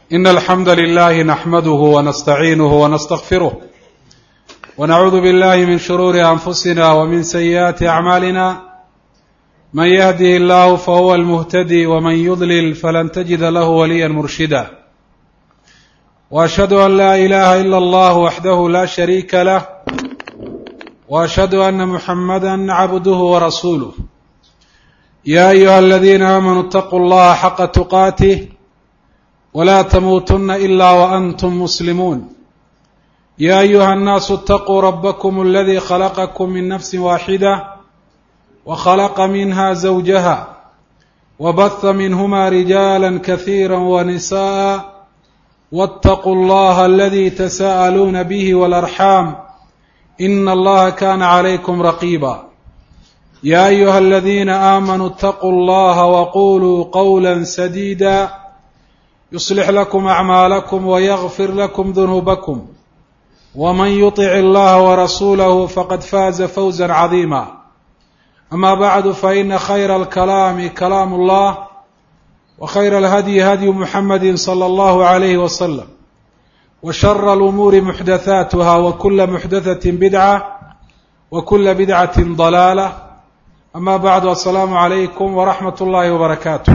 إن الحمد لله نحمده ونستعينه ونستغفره ونعوذ بالله من شرور أنفسنا ومن سيئات أعمالنا من يهده الله فهو المهتدي ومن يضلل فلن تجد له وليا مرشدا وأشهد أن لا إله إلا الله وحده لا شريك له وأشهد أن محمدا عبده ورسوله يا أيها الذين آمنوا اتقوا الله حق تقاته ولا تموتن إلا وأنتم مسلمون يا أيها الناس اتقوا ربكم الذي خلقكم من نفس واحدة وخلق منها زوجها وبث منهما رجالا كثيرا ونساء واتقوا الله الذي تساءلون به والأرحام إن الله كان عليكم رقيبا يا أيها الذين آمنوا اتقوا الله وقولوا قولا سديدا يصلح لكم أعمالكم ويغفر لكم ذنوبكم ومن يطع الله ورسوله فقد فاز فوزا عظيما أما بعد فإن خير الكلام كلام الله وخير الهدي هدي محمد صلى الله عليه وسلم وشر الأمور محدثاتها وكل محدثة بدعة وكل بدعة ضلالة أما بعد السلام عليكم ورحمة الله وبركاته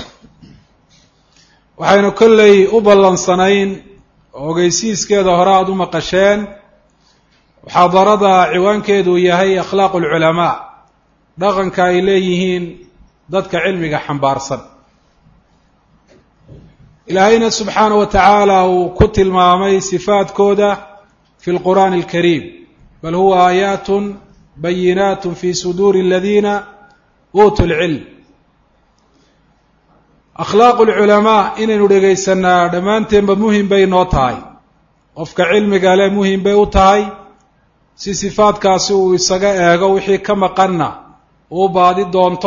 waxaynu kolley u ballansanayn oo ogeysiiskeeda hore aada u maqasheen muxaadarada ciwaankeedu yahay akhlaaqu alculamaa dhaqanka ay leeyihiin dadka cilmiga xambaarsan ilaahayna subxaana wa tacaala uu ku tilmaamay sifaadkooda fi lqur'aani alkariim bal huwa aayaatun bayinaatun fi suduuri aladiina uutuu lcilm akhlaaqu lculamaa inaynu dhegaysanaa dhammaanteenba muhim bay noo tahay qofka cilmiga leh muhim bay u tahay si sifaadkaasi uu isaga eego wixii ka maqanna uu baadi doonto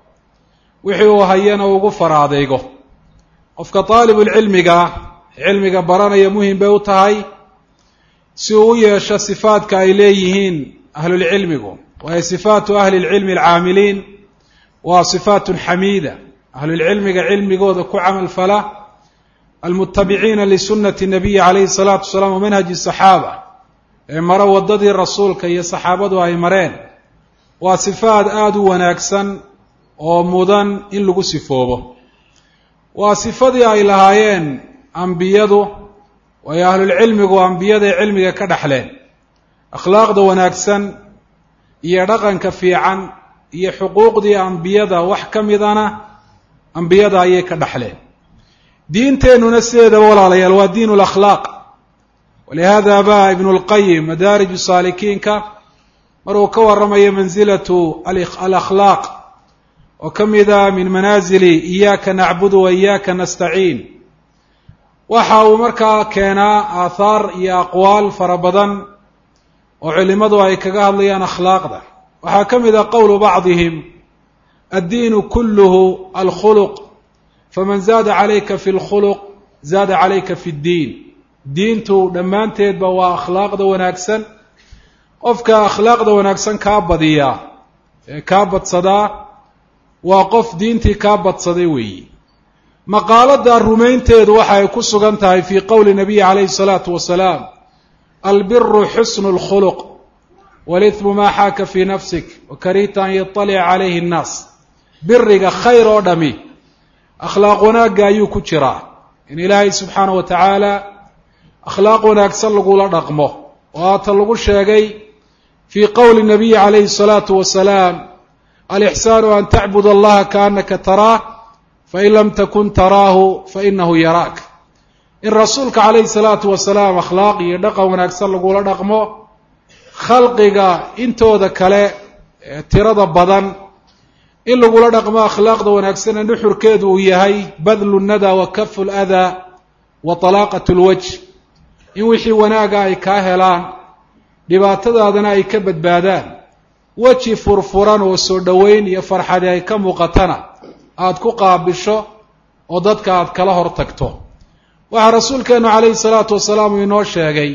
wixii uu hayana ugu faraadeygo qofka daalibulcilmiga cilmiga baranaya muhim bay u tahay si uu u yeesho sifaadka ay leeyihiin ahlulcilmigu waayo sifaatu ahli lcilmi alcaamiliin waa sifaatun xamiida ahlulcilmiga cilmigooda ku camal fala almutabiciina lisunati nabiyi calayhi salaatu wasalaam wa manhaji saxaaba ee maro waddadii rasuulka iyo saxaabadu ay mareen waa sifaad aada u wanaagsan oo mudan in lagu sifoobo waa sifadii ay lahaayeen ambiyadu waayo ahlulcilmigu ambiyaday cilmiga ka dhexleen akhlaaqda wanaagsan iyo dhaqanka fiican iyo xuquuqdii ambiyada wax ka midana ambiyada ayay ka dhexleen diinteennuna sideedaba walaalayaal waa diin lakhlaaq walihada ba ibnu lqayim madaariju saalikiinka maruu ka waramayo mansilatu alakhlaaq oo ka mida min manaazili iyaaka nacbudu wa iyaaka nastaciin waxa uu markaa keenaa aathaar iyo aqwaal fara badan oo culimadu ay kaga hadlayaan akhlaaqda waxaa ka mid a qowlu bacdihim addiinu kulluhu alkhuluq faman zaada calayka fi lkhuluq zaada calayka fi ddiin diintu dhammaanteedba waa akhlaaqda wanaagsan qofka akhlaaqda wanaagsan kaa badiyaa ee kaa badsadaa waa qof diintii kaa badsaday weeyi maqaalada rumaynteedu waxa ay ku sugan tahay fii qowli nabiyi calayhi salaatu wasalaam albiru xusnu lkhuluq walitmu maa xaaka fii nafsik wakarihta an yaطalica calayhi nnaas biriga khayr oo dhami akhlaaq wanaagga ayuu ku jiraa in ilaahay subxaana wa tacaala akhlaaq wanaagsan lagula dhaqmo oo haata lagu sheegay fii qowli nabiyi calayhi salaatu wasalaam alixsaanu an tacbud allaha kaanaka taraah fain lam takun taraahu fainahu yaraak in rasuulka calayhi salaatu wasalaam akhlaaq iyo dhaqan wanaagsan lagula dhaqmo khalqiga intooda kale ee tirada badan in lagula dhaqmo akhlaaqda wanaagsana nuxurkeedu uu yahay badlu nada wa kafu ladaa wa talaaqat lwajh in wixii wanaaga ay kaa helaan dhibaatadaadana ay ka badbaadaan weji furfuran oo soo dhoweyn iyo farxadi ay ka muuqatana aada ku qaabisho oo dadka aada kala hor tagto waxaa rasuulkeenu calayhi salaatu wasalaam uu inoo sheegay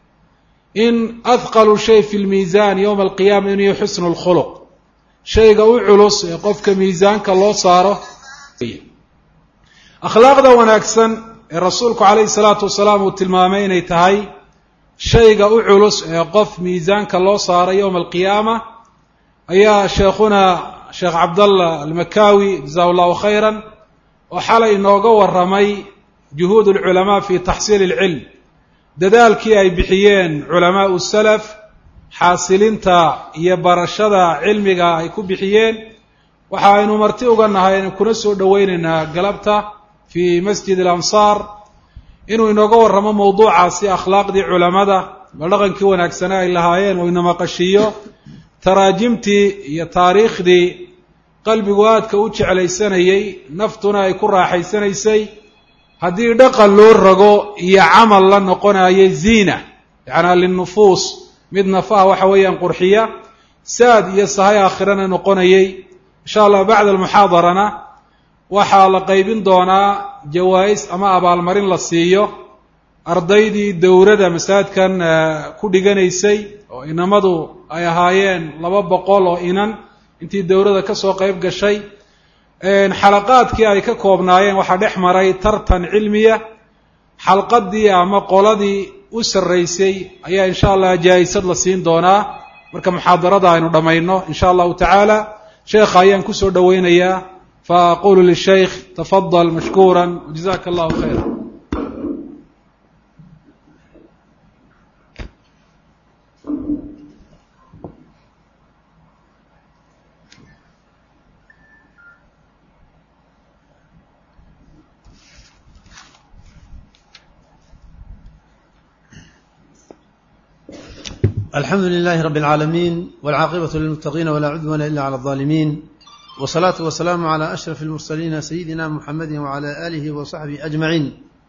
in ahqalu shay fi lmiisaan yowma alqiyaama inuu yahay xusnu lkhuluq shayga u culus ee qofka miisaanka loo saaro akhlaaqda wanaagsan ee rasuulku calayhi salaatu wasalaam uu tilmaamay inay tahay shayga u culus ee qof miisaanka loo saaray yowma alqiyaama ayaa sheekhuna sheekh cabdallah almakaawi jazahu llahu khayran oo xalay inooga warramay juhuud alculamaa fi taxsiili ilcilm dadaalkii ay bixiyeen culamaau salaf xaasilinta iyo barashada cilmiga ay ku bixiyeen waxa aynu marti uga nahay aynu kuna soo dhoweynaynaa galabta fii masjid alansaar inuu inooga warramo mawduucaasi akhlaaqdii culamada bal dhaqankii wanaagsane ay lahaayeen oo inamaqashiiyo taraajimtii iyo taariikhdii qalbigu aadka u jeclaysanayey naftuna ay ku raaxaysanaysay haddii dhaqan loo rago iyo camal la noqonayay ziina yacnaa linnufuus mid nafaha waxa weeyaan qurxiya saad iyo sahay aakhirana noqonayay insha allah bacda almuxaadarana waxaa la qaybin doonaa jawaa'is ama abaalmarin la siiyo ardaydii dowrada masaajidkan ku dhiganaysay oo inamadu ay ahaayeen laba boqol oo inan intii dowrada ka soo qayb gashay xalaqaadkii ay ka koobnaayeen waxaa dhex maray tartan cilmiya xalqadii ama qoladii u sarraysay ayaa insha allah jaa-isad la siin doonaa marka muxaadarada aynu dhammayno insha allahu tacaala sheekha ayaan kusoo dhoweynayaa fa aqulu lishaykh tafadal mashkuura wajazaka allahu khayra alxamdu lilahi rab اlcaalamiin wاlcaaqibatu lilmuttaqiina walaa cudwana ila clى اlظaalimiin wsalaatu wasalaamu calى ashraf اlmursaliina sayidina muxamadi wcalى aalihi wa saxbihi ajmaciin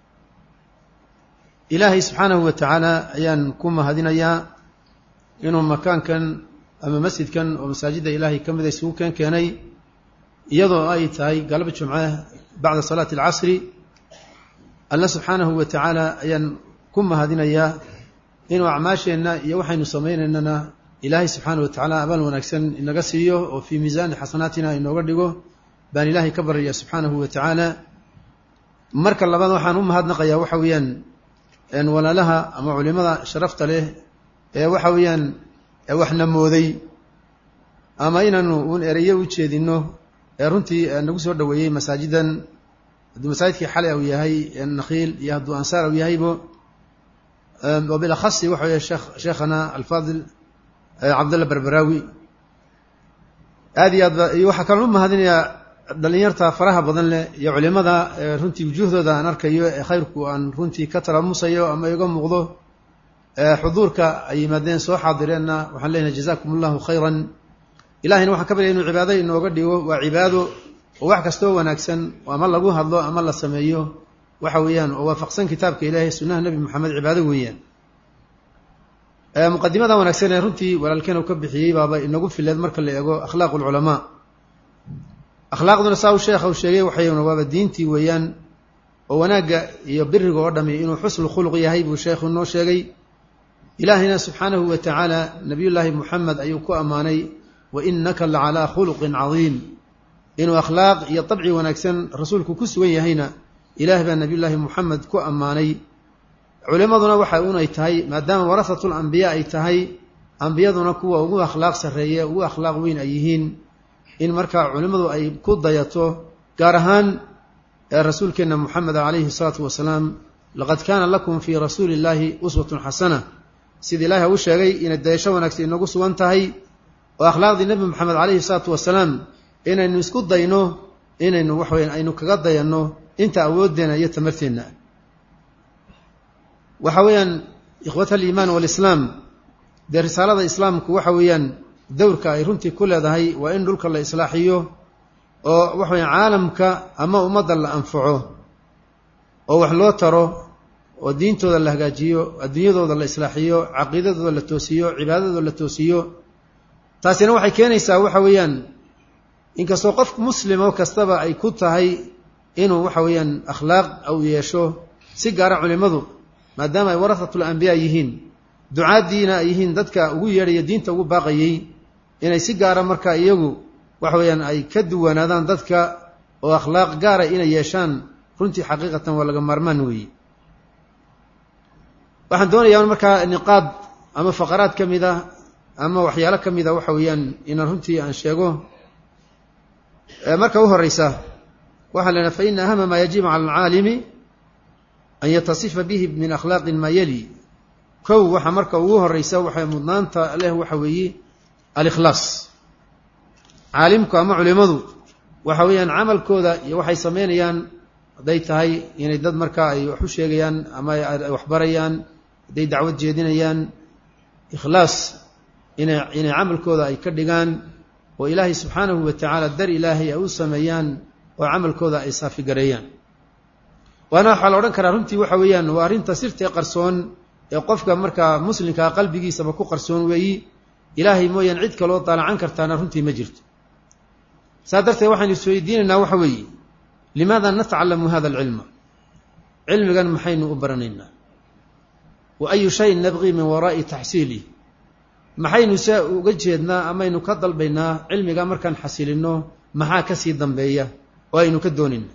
ilaahay subxaanahu wa tacaala ayaan ku mahadinayaa inuu makaankan ama masjidkan oo masaajidda ilaahay ka mida isugu keen keenay iyadoo ay tahay galab jumce bacda salaati اlcasri alla subxaanahu wa tacaala ayaan ku mahadinayaa inuu acmaasheenna iyo waxaynu samaynaynana ilaahay subxaana wa tacaala abaal wanaagsan inaga siiyo oo fii miisaani xasanaatina inooga dhigo baan ilaahay ka baryaya subxaanahu wa tacaala marka labaad waxaan u mahadnaqayaa waxa weeyaan walaalaha ama culimada sharafta leh ee waxa weeyaan waxna mooday ama inaanu uun ereyo u jeedino ee runtii nagu soo dhoweeyey masaajidan hadduu masaajidkii xalay u yahay nakhiil iyo hadduu ansaar u yahaybo وبالأخص waxa wey shekh sheekhana alfaadil cabdalla berberaawi aad iyo aad ba iyo waxaa kaloo u mahadinayaa dhalinyarta faraha badan leh iyo culimada runtii wujuuhdooda aan arkayo ee khayrku aan runtii ka talamusayo ama iga muuqdo xuduurka ay yimaadeen soo xaadireenna waxaan leenahay jazakum allahu khayran ilahayna waxaan ka baryay inuu cibaado inooga dhigo waa cibaado oo wax kastoo wanaagsan ama lagu hadlo ama la sameeyo waxa weeyaan oo waafaqsan kitaabka ilaahay sunnaha nebi moxamed cibaado weeyaan muqadimada wanaagsan ee runtii walaalkeen uu ka bixiyey baaba inagu fileed marka la eego akhlaaqu lculamaa akhlaaqduna saa u sheekha uu sheegay waxayna waaba diintii weeyaan oo wanaagga iyo biriga oo dhami inuu xusnu khuluq yahay buu sheekhu noo sheegay ilaahayna subxaanahu wa tacaala nabiyullaahi moxamed ayuu ku ammaanay wa innaka la calaa khuluqin cadiim inuu akhlaaq iyo dabci wanaagsan rasuulku ku sugan yahayna ilaah baa nabiyullaahi moxamed ku ammaanay culimaduna waxa unay tahay maadaama warahatul ambiyaa ay tahay ambiyaduna kuwa ugu akhlaaq sarreeye ugu akhlaaq weyn ay yihiin in markaa culimmadu ay ku dayato gaar ahaan rasuulkeenna moxamed calayhi salaatu wasalaam laqad kaana lakum fii rasuuli illaahi uswatun xasana sida ilaahi u sheegay inay dayasho wanaagsan inagu sugan tahay oo akhlaaqdii nebi moxamed calayhi salaatu wasalaam inaynu isku dayno inaynu waxweya aynu kaga dayanno inta awooddeena iyo tamarteenna waxa weeyaan ikhwata aliimaan waalislaam dee risaalada islaamku waxa weeyaan dowrka ay runtii ku leedahay waa in dhulka la islaaxiyo oo waxa weeyaan caalamka ama ummadda la anfaco oo wax loo taro oo diintooda la hagaajiyo adduunyadooda la islaaxiyo caqiidadooda la toosiyo cibaadadooda la toosiyo taasina waxay keenaysaa waxa weeyaan inkastoo qof muslimo kastaba ay ku tahay inuu waxa weeyaan akhlaaq u yeesho si gaara culimmadu maadaama ay warahatul ambiyaa yihiin ducaaddiina ay yihiin dadka ugu yeedhaya diinta ugu baaqayey inay si gaara marka iyagu waxa weeyaan ay ka duwanaadaan dadka oo akhlaaq gaara inay yeeshaan runtii xaqiiqatan waa laga maarmaan weeye waxaan doonayaa markaa niqaad ama faqaraad ka mid ah ama waxyaalo ka mid a waxa weeyaan inaan runtii aan sheego marka u horeysa waxaa la idhaha faina ahama maa yajibu cala alcaalimi an yatasifa bihi min akhlaaqin maa yali kow waxa marka ugu horeysa waxay mudnaanta leh waxa weeye alikhlaas caalimku ama culimadu waxa weeyaan camalkooda iyo waxay sameynayaan hadday tahay inay dad markaa ay wax u sheegayaan ama ay waxbarayaan hadday dacwad jeedinayaan ikhlaas inay inay camalkooda ay ka dhigaan oo ilaahay subxaanahu wa tacaala dar ilaahay ay u sameeyaan oo camalkooda ay saafigareeyaan waana waxaa la odhan karaa runtii waxa weeyaan waa arrinta sirtee qarsoon ee qofka markaa muslimkaa qalbigiisaba ku qarsoon weeyi ilaahay mooyaan cid kaloo daalacan kartaana runtii ma jirto saa darteed waxaynu isweydiinaynaa waxa weeye limaada natacalamu hada alcilma cilmigan maxaynu u baranaynaa wa ayu shayin nabqii min waraa'i taxsiilih maxaynu se uga jeednaa amaynu ka dalbaynaa cilmiga markaan xasilinno maxaa ka sii dambeeya oo aynu ka doonayna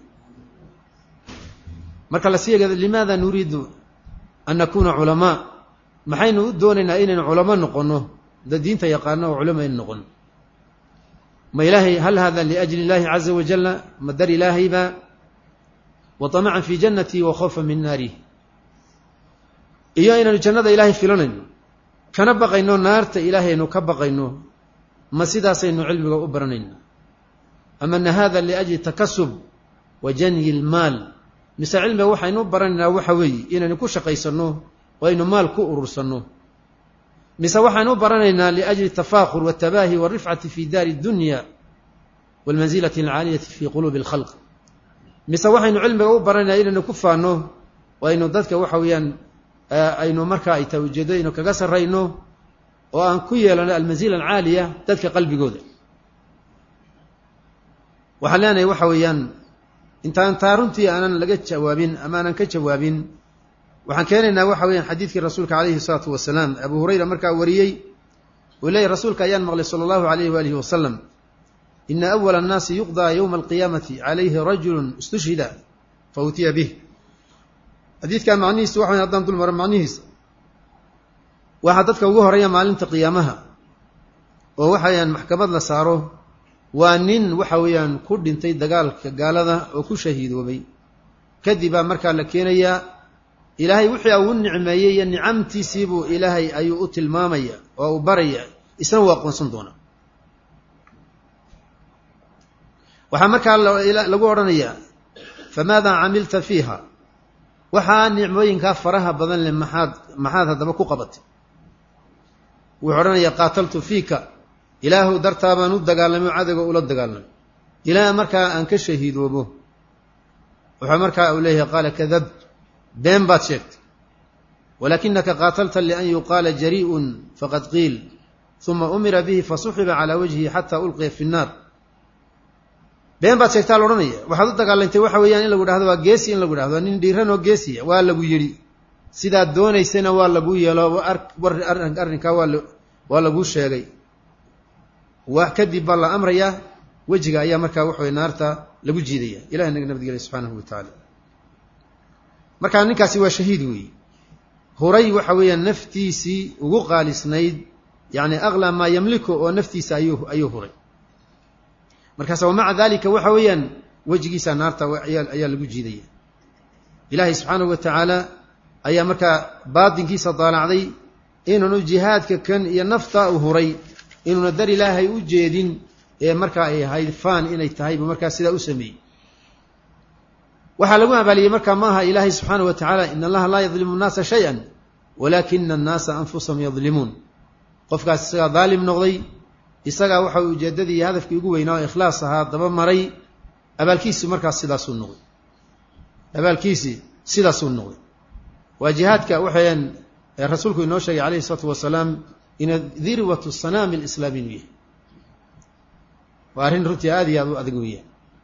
marka la sii eegado limaada nuriidu an nakuuna culamaa maxaynu u doonaynaa inaynu culamo noqonno da diinta yaqaano oo culamo aynu noqono ma ilaahay hal hada liajli اllahi caza wajala ma dar ilaahayba wa طamacan fi janati wa khawfa min naarih iyo inaynu jannada ilaahay filanayno kana baqayno naarta ilaahay aynu ka baqayno ma sidaasaynu cilmiga u baranayna ama na hada liajli takasub wa janyi lmaal mise cilmiga waxaynu u baranaynaa waxa weeye inaynu ku shaqaysanno oo aynu maal ku urursanno mise waxaynu u baranaynaa liajli tafaakur watabaahi walrifcati fi daari dunya walmansilati alcaaliyati fi quluubi alkhalq mise waxaynu cilmiga u baranaynaa inaynu ku faanno oo aynu dadka waxa weeyaan aynu markaa ay tahay ujeedo aynu kaga sarrayno oo aan ku yeelano almanzila alcaaliya dadka qalbigooda waxaan leenahay waxa weeyaan intaan taa runtii aanan laga jawaabin ama aanan ka jawaabin waxaan keenaynaa waxa weeyaan xadiidkii rasuulka calayhi salaatu wasalaam abu hurayra markaa wariyey uu leeyahy rasuulka ayaan maqlay sala allahu alayhi waalihi wasalam ina awala annaasi yuqdaa yowma alqiyaamati calayhi rajulu istushhida fa utiya bih xadiidkan macnihiisu waxa weyan haddaan dul maro macnihiisa waxaa dadka ugu horeeya maalinta qiyaamaha oo waxa weyaan maxkamad la saaro waa nin waxa weeyaan ku dhintay dagaalka gaalada oo ku shahiidoobay kadib baa markaa la keenayaa ilaahay wixii uu nicmeeyey iyo nicamtiisiibuu ilaahay ayuu u tilmaamaya oo uu baraya isna uu aqoonsan doonaa waxaa markaa lagu odhanayaa famaada camilta fiiha waxaa nicmooyinkaa faraha badan leh maxaad maxaad haddaba ku qabatay wuxuu odhanayaa qaataltu fiika ilaahu dartaa baan u dagaalamay cadowga ula dagaalamay ilaa markaa aan ka shahiidoobo wuxuu markaa uu leeyahay qaala kadabt been baad sheegtay walaakinaka qaatalta lian yuqaala jari'un faqad qiil uma umira bihi fasuxiba calaa wajhihi xataa ulqiya fi nnaar been baad sheegtaa la odhanaya waxaad u dagaalantay waxa weeyaan in lagu dhahdo waa geesi in lagu dhahdo waa nin dhiiran oo geesiya waa lagu yidhi sidaad doonaysana waa laguu yeelo arrinkaa waa waa laguu sheegay wax kadib baa la amrayaa wejiga ayaa markaa waxa wey naarta lagu jiidaya ilahi naga nabadgelya subxaanahu wa tacaala markaa ninkaasi waa shahiid weeye huray waxa weeyaan naftiisii ugu qaalisnayd yacni aklaa maa yamliku oo naftiisa ayuu ayuu huray markaas wa maca dalika waxa weeyaan wejigiisa naarta ayaa lagu jiidaya ilaahay subxaanahu wa tacaala ayaa markaa baatinkiisa daalacday inuunu jihaadka kan iyo naftaa u huray inuuna dar ilaahay u jeedin ee markaa ay ahayd faan inay tahay buu markaa sidaa u sameeyey waxaa lagu abaaliyey markaa maaha ilaahay subxaanahu wa tacaala in allaha laa yadlimu nnaasa shay-an walaakina annaasa anfusahum yadlimuun qofkaas isagaa daalim noqday isagaa waxa ujeeddadii iyo hadafkii ugu weynaa oo ikhlaas ahaa daba maray abaalkiisi markaas sidaasuu noqday abaalkiisii sidaasuu noqday waa jihaadka waxayan rasuulku inoo sheegay calayhi isalaatu wasalaam ina dirwatu sanaami lislaami inuu yahay waa arrin runtii aada iyo aada u adag weeyaan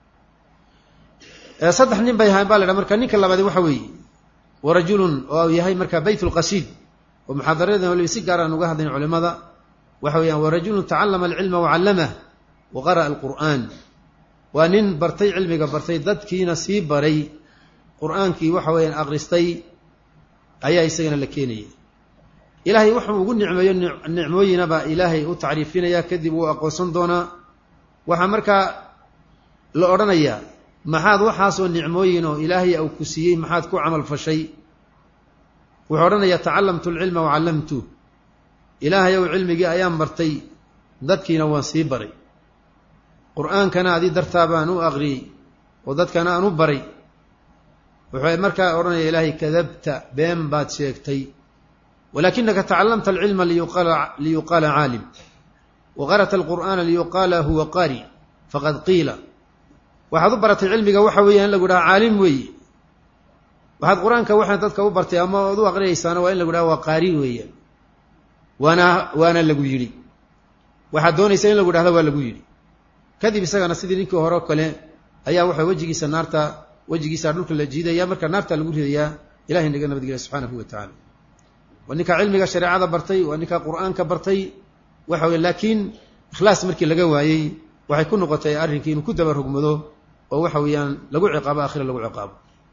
saddex nin bay ahayn baa la dhaha marka ninka labaadi waxa weeye wa rajulun oo yahay marka bayt lqasiid oo muxaadaradan waliba si gaar aan uga hadlayn culimada waxa weeyaan wa rajulun tacallama alcilma wacallamah wa qara'a alqur'aan waa nin bartay cilmiga bartay dadkiina sii baray qur-aankii waxa weeyaan akhristay ayaa isagana la keenaya ilaahay wuxuu ugu nicmeeyo nicmooyinaba ilaahay u tacriifinaya kadib wuu aqoonsan doonaa waxaa markaa la odhanayaa maxaad waxaasoo nicmooyin oo ilaahay au ku siiyey maxaad ku camal fashay wuxuu odhanayaa tacallamtu alcilma wacallamtu ilaahay ow cilmigii ayaan bartay dadkiina waan sii baray qur-aankana adii dartaa baan u aqriyey oo dadkana aan u baray wuxuu markaa odhanaya ilaahay kadabta been baad sheegtay walakinaka tacallamta alcilma liyuqaala caalim wa qara'ta alqur'aana liyuqaala huwa qaari faqad qiila waxaad u baratay cilmiga waxa weeya in lagu dhaha caalim weeye waxaad qur-aanka waxaa dadka u bartay ama ood u aqriyaysaana waa in lagu dhaha waa qaari weeyaan waana waana lagu yidhi waxaad doonaysa in lagu dhahda waa lagu yidhi kadib isagana sidii ninkii hore o kale ayaa waxa wejigiisa naarta wejigiisa dhulka la jiidaya marka naarta lagu ridayaa ilahay naga nabadgelya subxaanahu wa tacaala waa ninkaa cilmiga shareecada bartay waa ninkaa qur-aanka bartay waxa weye laakiin ikhlaas markii laga waayey waxay ku noqotay arrinkii inuu ku daba rogmado oo waxa weeyaan lagu ciqaabo aakhira lagu ciqaabo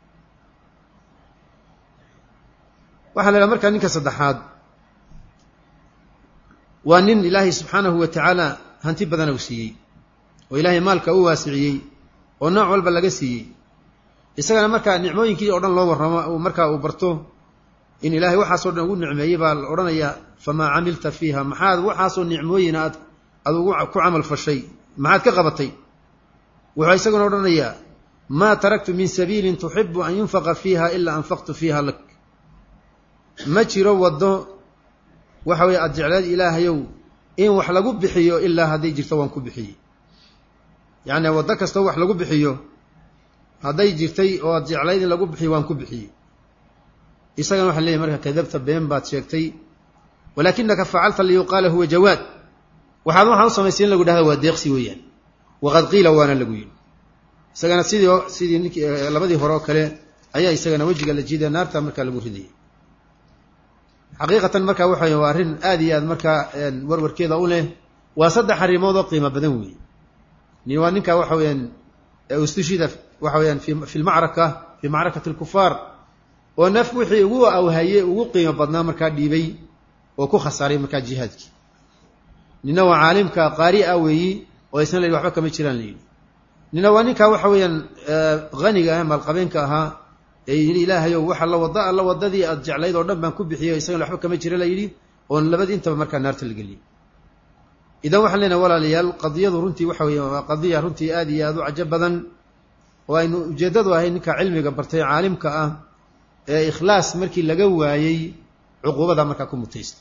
waxaa la idhaha markaa ninka saddexaad waa nin ilaahay subxaanahu wa tacaala hanti badana u siiyey oo ilaahay maalka u waasiciyey oo nooc walba laga siiyey isagana markaa nicmooyinkii oo dhan loo warramo markaa uu barto in ilaahay waxaasoo dhan ugu nicmeeyey baa la odhanayaa famaa camilta fiiha maxaad waxaasoo nicmooyina aad aad ugu ku camal fashay maxaad ka qabatay wuxuu isaguna odhanayaa maa taraktu min sabiilin tuxibu an yunfaqa fiiha ilaa anfaqtu fiiha lak ma jiro waddo waxa weye aada jecleed ilaahayow in wax lagu bixiyo ilaa hadday jirto waan ku bixiyey yacni waddo kastoo wax lagu bixiyo hadday jirtay oo aad jeclayd in lagu bixiyo waan ku bixiyey isagana waxaan leeyahy marka kadabta been baad sheegtay walaakinaka facalta liyuqaala huwa jawaad waxaad waxaa u samaysay in lagu dhahda waa deeqsi weeyaan waqad qiila waana lagu yidhi isagana sidii sidii nink labadii hore oo kale ayaa isagana wejiga la jiidaya naarta markaa lagu ridayay xaqiiqatan markaa waxa waa arrin aad iyo aad markaa warwarkeeda u leh waa saddex arrimood oo qiimo badan weeye nin waa ninka waxa weeyaan ustushida waxa weyaan fi lmacraka fii macrakati alkufaar oo naf wixii ugu awhaye ugu qiimo badnaa markaa dhiibay oo ku khasaaray markaa jihaadkii nina waa caalimka qaari a weeyi oo isna la yidhi waxba kama jiraan la yidhi nina waa ninka waxa weeyaan haniga ah maalqabeenka ahaa ee yidhi ilaahayow waxa la wada alla wadadii aad jeclayd oo dhan baan ku bixiyey isagana waxba kama jira la yidhi oon labadii intaba markaa naarta la geliyey idan waxaan leenahay walaalayaal qadiyadu runtii waxa weeye waa qadiya runtii aad iyo aad u cajo badan oo aynu ujeeddadu ahay ninka cilmiga bartay caalimka ah ee ikhlaas markii laga waayey cuquubada markaa ku mutaysta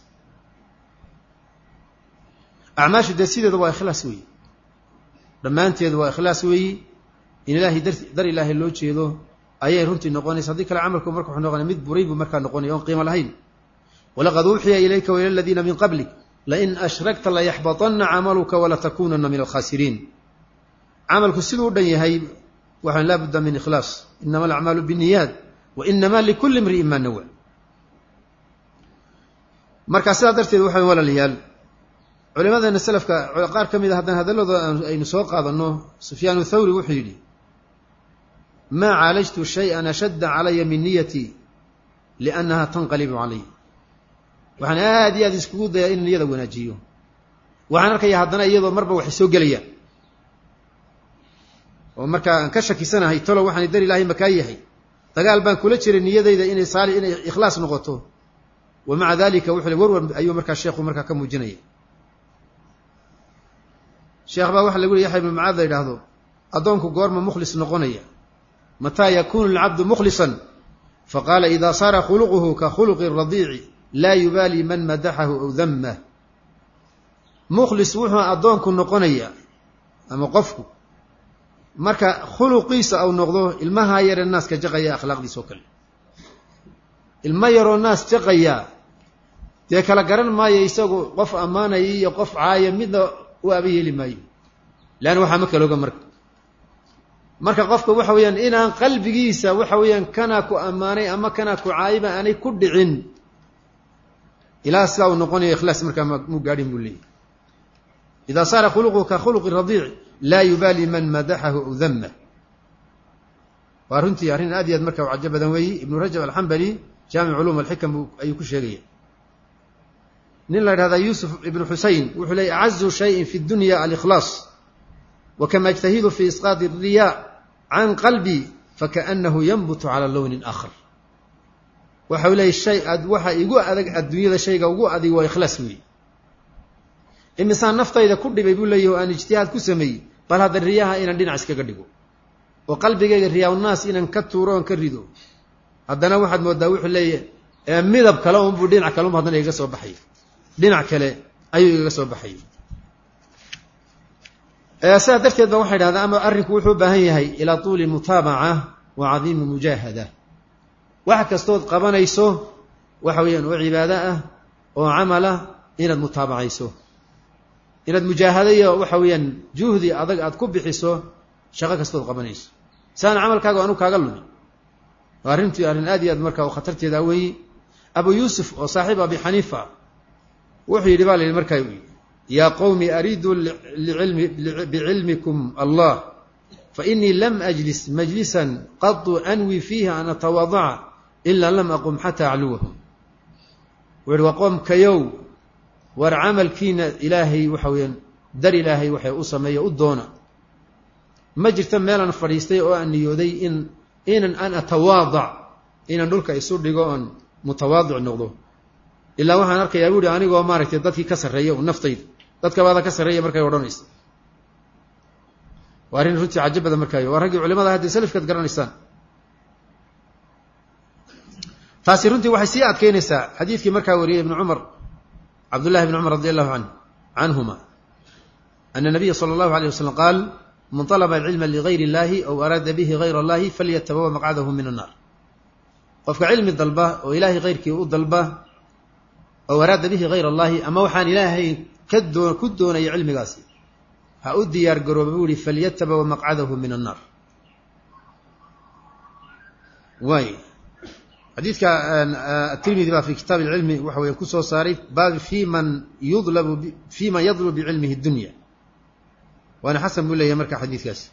acmaashu dee sideeda waa ikhlaas weeye dhammaanteedu waa ikhlaas weeyi in ilaahay dar dar ilaahay loo jeedo ayay runtii noqonaysa haddii kale camalku marka wuxuu noqonaya mid buray buu markaa noqonaya oon qiimo lahayn walaqad uuxiya ilayka waila aladiina min qablik lain ashrakta layaxbaطana camaluka walatakunana min alkhasiriin camalku siduu u dhan yahay waxaan laa budda min ikhlaas inama alacmaalu biniyaad wa inama likuli imri'in maa nawa marka sidaa darteed waxaan walaalayaal culimadeena selafka qaar ka mid a haddaan hadalladooda aynu soo qaadanno sufyaan thawri wuxuu yidhi maa caalajtu shay-an ashadda calaya min niyatii liannaha tanqalibu calay waxaan aad iyo aad iskugu dayaa in niyada wanaajiyo waxaan arkaya haddana iyadoo marba waxay soo gelayaan oo markaa aan ka shakisanahay talo waxaan dar ilaahay makaa yahay dagaal baan kula jiray niyadayda inay saali inay ikhlaas noqoto wa maca dalika wuxuu warwar ayuu markaa sheekhu markaa ka muujinaya sheekh baa waxa lagu yihi yaxya ibnu macaad la yidhaahdo addoonku goorma mukhlis noqonaya mataa yakunu alcabdu mukhlisan faqaala ida saara khuluquhu ka khuluqi radiici laa yubaali man madaxahu aw damah mukhlis wuxuu addoonku noqonaya ama qofku marka khuluqiisa au noqdo ilmahaa yaree naaska jaqaya akhlaaqdiisa oo kale ilmo yaroo naas jaqaya dee kala garan maayo isagu qof ammaanaya iyo qof caaya midna u aba yeeli maayo leanna waxaa ma kalooga marka marka qofka waxa weeyaan inaan qalbigiisa waxa weeyaan kanaa ku ammaanay ama kanaa ku caayiba aanay ku dhicin ilaa sidaa uu noqonayo ikhlaas markaa mu gaadhin buu leeyahy idaa saara khuluquhu ka khuluqi radiic laa yubaali man madaxahu aw damah waa runtii arrin aad iyo aad marka u cajo badan weeyi ibnu rajab alxambali jaamic culuum alxikam ayuu ku sheegaya nin la idhahdaa yuusuf ibnu xusein wuxuu leeyay acazu shayin fi dunya alikhlaas wakama ajtahidu fi isqaadi riya can qalbi fakaanahu yanbutu cala lownin aakhar waxa uu leeyay shay waxa igu adag adduunyada shayga ugu adig waa ikhlaas weeye imisaan naftayda ku dhibay buu leeyahy o aan ijtihaad ku sameeyey bal hadda riyaha inaan dhinac iskaga dhigo oo qalbigayga riyaawnnaas inaan ka tuuro oon ka rido haddana waxaad moodaa wuxuu leeyahy midab kale unbuu dhinac kale unbu haddana igaga soo baxay dhinac kale ayuu igaga soo baxay sidaa darteed ba waxay dhahdaa ama arrinku wuxuu u baahan yahay ilaa tuuli mutaabaca wa cadiimi mujaahada wax kastood qabanayso waxa weeyaan oo cibaado ah oo camal ah inaad mutaabacayso inaad mujaahado iyo waxa weeyaan juhdi adag aad ku bixiso shaqo kastood qabanayso saana camalkaaga anu kaaga lumi waa arrintii arrin aad iyo aad marka khatarteeda weeyi abu yuusuf oo saaxiib abi xaniifa wuxuu yidhi baa la yidhi markaa yaa qowmi ariiduu bicilmikum allah fainii lam ajlis majlisan qadu anwi fiihi an atawaadaca ilaa lam aqum xataa acluwahum wuxu uhi waa qoomkayow war camalkiina ilaahay waxa weeyaan dar ilaahay waxay u sameeya u doona ma jirta meelaan fadhiistay oo aan niyooday in inan an atawaadac inaan dhulka isu dhigo oon mutawaadic noqdo ilaa waxaan arkayaa bu uhi anigoo maaragtay dadkii ka sarreeya u naftayda dadka baada ka sarreeya markay odhanaysa waa arrin runtii cajo badan markaayo waa raggii culimada hadda salafkaad garanaysaan taasi runtii waxay sii adkeynaysaa xadiidkii markaa wariyey ibnu cumar cabdullahi bn cumar radi allahu an canhuma ana nabiya sala allahu alayh wasalam qaal man طalba alcilma ligayr اllahi aw araada bihi gayr اllahi falyatabawa maqcadahu min annar qofka cilmi dalba oo ilaahay kayrkii u dalba aw araada bihi gayr allahi ama waxaan ilaahay ka doo ku doonaya cilmigaasi ha u diyaar garooba buu yihi falyatabawa maqcadahu min annar waay xadiidka atirmidi baa fi kitaab اlcilmi waxa weya ku soo saaray baab fi man yudlabu fi man yadlub bicilmihi dunya waana xasan buu leeyahay marka xadiidkaasi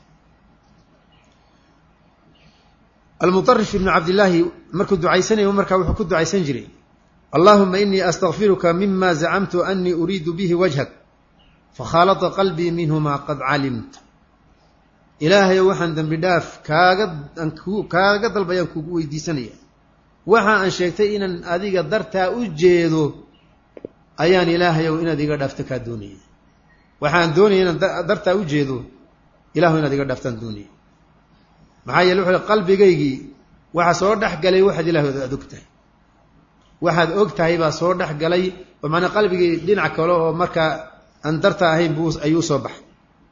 almuطarif ibnu cabdillaahi markuu ducaysanayo markaa wuxuu ku ducaysan jiray allahuma inii astakfiruka mima zacamtu anii uriidu bihi wajhak fakhaalata qalbii minhuma qad calimta ilaahayo waxaan dembi dhaaf kaaga kaaga dalbayaan kugu weydiisanaya waxa aan sheegtay inaan adiga dartaa u jeedo ayaan ilaahayow inaad iga dhaafto kaa doonaya waxaan doonaya inaan dartaa u jeedo ilahu inaad iga dhaaftaan doonaya maxaa yeele wuxuu qalbigaygii waxa soo dhex galay waxaad ilahay aad og tahay waxaad og tahay baa soo dhex galay oo macnaa qalbigii dhinac kale oo markaa aan darta ahayn buu ayuu soo baxay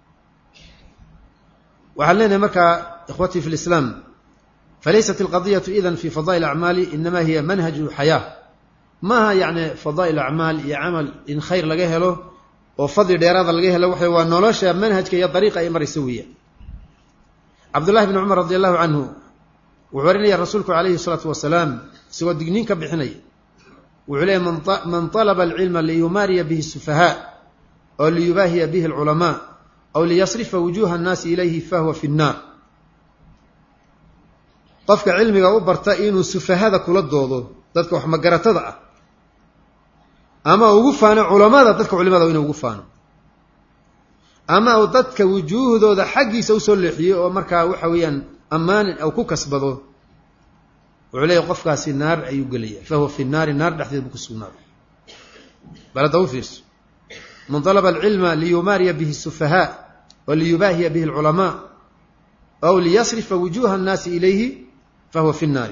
waxaan leenahay markaa ikhwatii fi lislaam falaysat alqadiyatu idan fi fadaa'il acmaali inama hiya manhaju xayaa maaha yacni fadaa'il acmaal iyo camal in khayr laga helo oo fadli dheeraada laga helo waxa waa nolosha manhajka iyo dariiqa ay maraysa weeyaan cabdullahi bni cumar radi allahu canhu wuxuu warinaya rasuulku calayhi salaatu wasalaam isagoo digniin ka bixinaya wuxuu leeyay man talaba alcilma liyumaariya bihi sufahaa oo liyubaahiya bihi alculamaa aw liyasrifa wujuha annaasi ilayhi fahuwa fi nnaar qofka cilmiga u barta inuu sufahada kula doodo dadka wax magaratada ah ama ugu faano culamada dadka culimada inuu ugu faano ama uu dadka wujuuhdooda xaggiisa usoo leexiyo oo markaa waxa weeyaan ammaan u ku kasbado wuxuu leeyahy qofkaasi naar ayuu gelaya fahuwa fi naari naar dhexdeed buu ku sugnaaday bal hadda u fiirso man dalaba alcilma liyumaariya bihi sufahaa wa liyubaahiya bihi alculamaa aw liyasrifa wujuha annaasi ilayhi fahuwa fi nnaari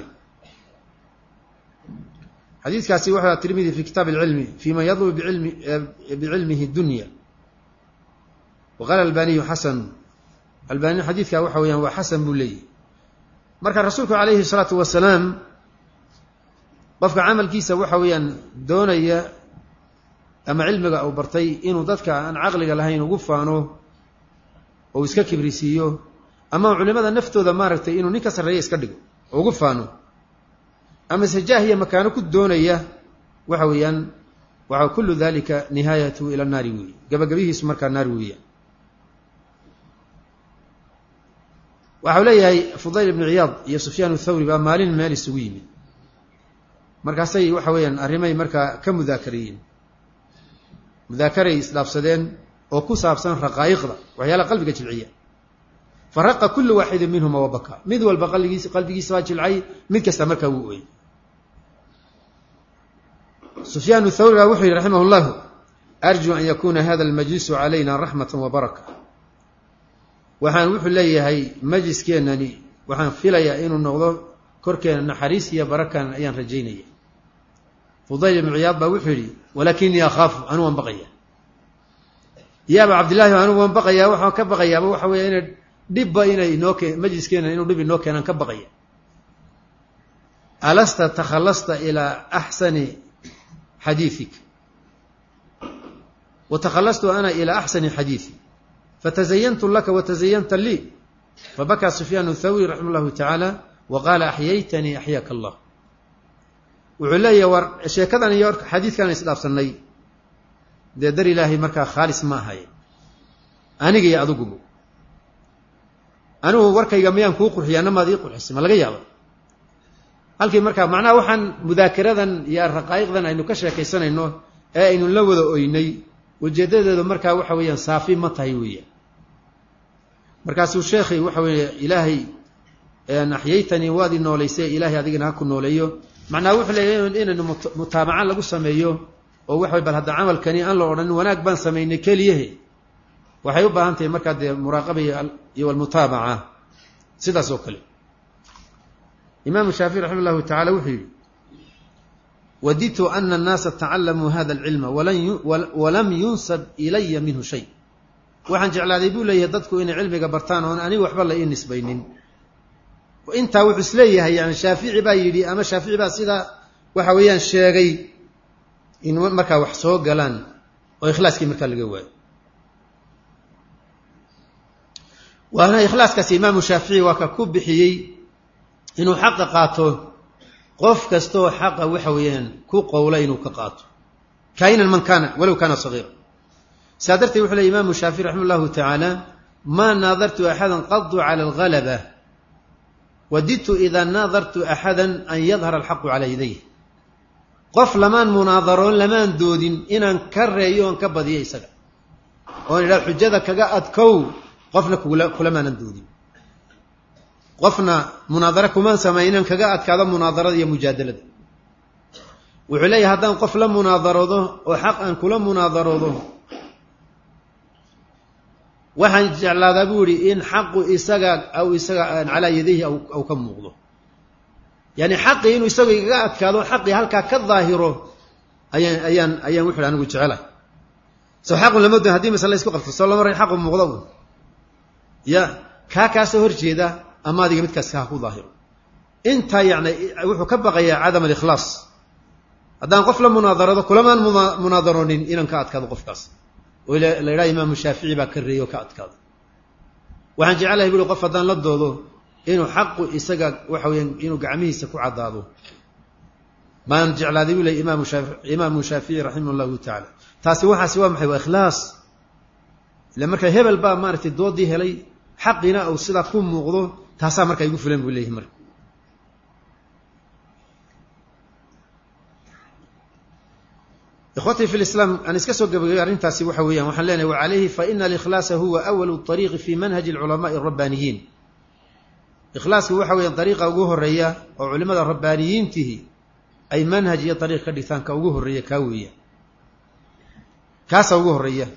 xadiidkaasi wuxuu tirmidi fi kitaab alcilmi fi man yadlub bicilmihi dunya waqaala albaniyu xasan albani xadiidka waxa weyaan waa xasan buu leeyahy marka rasuulku calayhi salaatu wasalaam qofka camalkiisa waxa weeyaan doonaya ama cilmiga uu bartay inuu dadka aan caqliga lahayn ugu faano ou iska kibrisiiyo ama culimada naftooda maaragtay inuu nin ka sarreeya iska dhigo oo ugu faano ama se jaahiya makaano ku doonaya waxa weeyaan waxa kullu dalika nihaayatu ila naari weeye gabagabihiisu markaa naar weeyaan waxau leeyahay fudayl ibnu ciyaad iyo sufyaan thawri baa maalin meel isugu yimid markaasay waxa weeyaan arrimay markaa ka mudaakarayeen mudaakaray isdhaafsadeen oo ku saabsan raqaa'iqda waxyaalaha qalbiga jilciya faraqa kullu waaxidin minhuma wabaka mid walba qalbigiis qalbigiisa baa jilcay mid kasta markaa wuu ooyey sufyaan thawri baa wuxuu yihi raximah llahu arjuu an yakuuna hada almajlisu calayna raxmata wa baraka waxaan wuxuu leeyahay majliskeenani waxaan filayaa inuu noqdo korkeena naxariis iyo barakan ayaan rajaynaya fudayl ibnu ciyaad baa wuxuu yidhi walaakinii akhaafu anuu waan baqaya yaaba cabdillahi anuu waan baqayaa waxaan ka baqayaaba waxa weya inay dhibba inay inoo ke majliskeena inuu dhib inoo keenaan ka baqaya alasta takhallasta ilaa axsani xadiiik wa takhallastu ana ilaa axsani xadiidi fatazayantu laka watazayanta lii fabakaa sufyaan thawri raximah llahu tacaala wa qaala axyaytanii axyaaka allah wuxuu leeyahay war sheekadan iyo xadiidkaan isdhaafsanay dee dar ilaahay markaa khaalis ma ahaye aniga iyo adigubu anigu warkayga miyaan kuu qurxiya anamaad ii qurxisay ma laga yaaba halkii markaa macnaha waxaan mudaakaradan iyo raqaa'iqdan aynu ka sheekaysanayno ee aynu la wada oynay ujeeddadeedu markaa waxa weeyaan saafi ma tahay weeyaan markaasuu sheekhay waxa weeye ilaahay axyaytanii waad i noolaysay ilaahay adigana ha ku nooleeyo macnaha wuxuu leeyahy inaynu mutaabaca lagu sameeyo oo waxa bal hadda camalkani aan la odhanin wanaag baan samaynay keliyahe waxay u baahan tahay markaa dee muraaqaba iyo almutaabaca sidaas oo kale imaamu shaafici raxima llahu tacala wuxuu yidhi wadidtu ana annaasa tacalamuu hada alcilma walam yunsab ilaya minhu shay waxaan jeclaaday buu leeyahay dadku inay cilmiga bartaan oon aniga waxba la ii nisbaynin intaa wuxuu isleeyahay yani shaafici baa yidhi ama shaafici baa sidaa waxa weeyaan sheegay in markaa wax soo galaan oo ikhlaaskii markaa laga waayo waana ikhlaaskaasi imaamu shaafici waa ka ku bixiyey inuu xaqa qaato qof kastaoo xaqa waxa weeyaan ku qowla inuu ka qaato kainan man kaana walow kaana sagiira saa darteed wuxuu ley imaamu shaafici raxima llahu tacaala maa naadartu axada qadu cala algalaba wadidtu idaa naadartu axada an yadhara alxaqu calaa yadayh qof lamaan munaadaroon lamaan doodin inaan ka reeyo oon ka badiyo isaga oon idhaha xujada kaga adkow qofna kulamaanan doodin qofna munaadaro kumaan samay inaan kaga adkaado munaadarada iyo mujaadalada wuxuu leeyahay haddaan qof la munaadaroodo oo xaq aan kula munaadaroodo waxaan jeclaadaa buu yihi in xaqu isaga aw isaga calaa yadayhi aw ka muuqdo yani xaqii inuu isaga igaga adkaado xaqii halkaa ka daahiro ayaan ayaan ayaan wuxu anigu jecelahay soo xaqun lama doon hadii masale isku qabto soo lama ran xaqu muuqdo un ya kaa kaasoo horjeeda ama adiga midkaas kaa ku daahiro intaa yani wuxuu ka baqayaa cadam alikhlaas haddaan qof la munaadarado kulamaan munaadaroonin inaan ka adkaado qofkaas oo la yidhaha imaamu shaafici baa ka reeyey oo ka adkaado waxaan jecelahay bui qof haddaan la doodo inuu xaqu isaga waxa weyaan inuu gacmihiisa ku caddaado maan jeclaaday buu ley imaamu shaafi imaamu shaafici raximah llahu tacaala taasi waxaasi waa maxay waa ikhlaas ila marka hebel baa maaratay doodii helay xaqiina uu sidaa ku muuqdo taasaa markaa igu filan buu leeyahay marka ikhwatii fi lislaam aan iska soo gabagabay arrintaasi waxa weeyaan waxaan leenahay wa calayhi fa ina alikhlaasa huwa awalu طariiqi fi manhaji alculamaai arabbaniyiin ikhlaasku waxa weeyaan dariiqa ugu horeeya oo culimada rabbaaniyiintihi ay manhaj iyo dariiq ka dhigtaan ka ugu horreeya kaa weeya kaasa ugu horeeya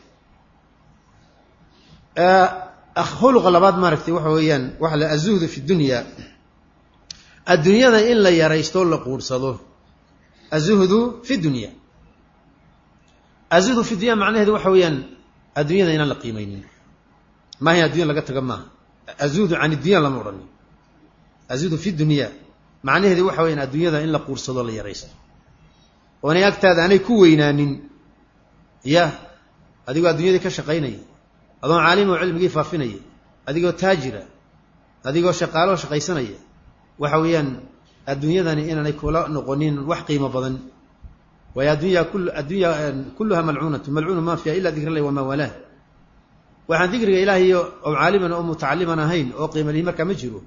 khuluqa labaad maaragtay waxa weeyaan waxa la azuhdu fi dunya adduunyada in la yaraysto la quursado azuhdu fi dunya azuhdu fi dunya macnaheedu waxa weeyaan adduunyada inaan la qiimaynin maaha addunya laga taga maaha azuhdu can iddunya lama odhanin azuhdu fi dunya macnaheedu waxa weyaan adduunyada in la quursado la yaraysto oonay agtaada aanay ku weynaanin ya adigoo adduunyadii ka shaqaynaya adoon caalim oo cilmigii faafinaya adigoo taajira adigoo shaqaaloo shaqaysanaya waxa weeyaan adduunyadani inaanay kula noqonin wax qiimo badan waayo addunya kul addunya kulluha malcuunatu malcuunu ma fiha ila dikr allahi wamaa walaah waxaan dikriga ilaahay oo caaliman oo mutacaliman ahayn oo qiimalihi markaa ma jiro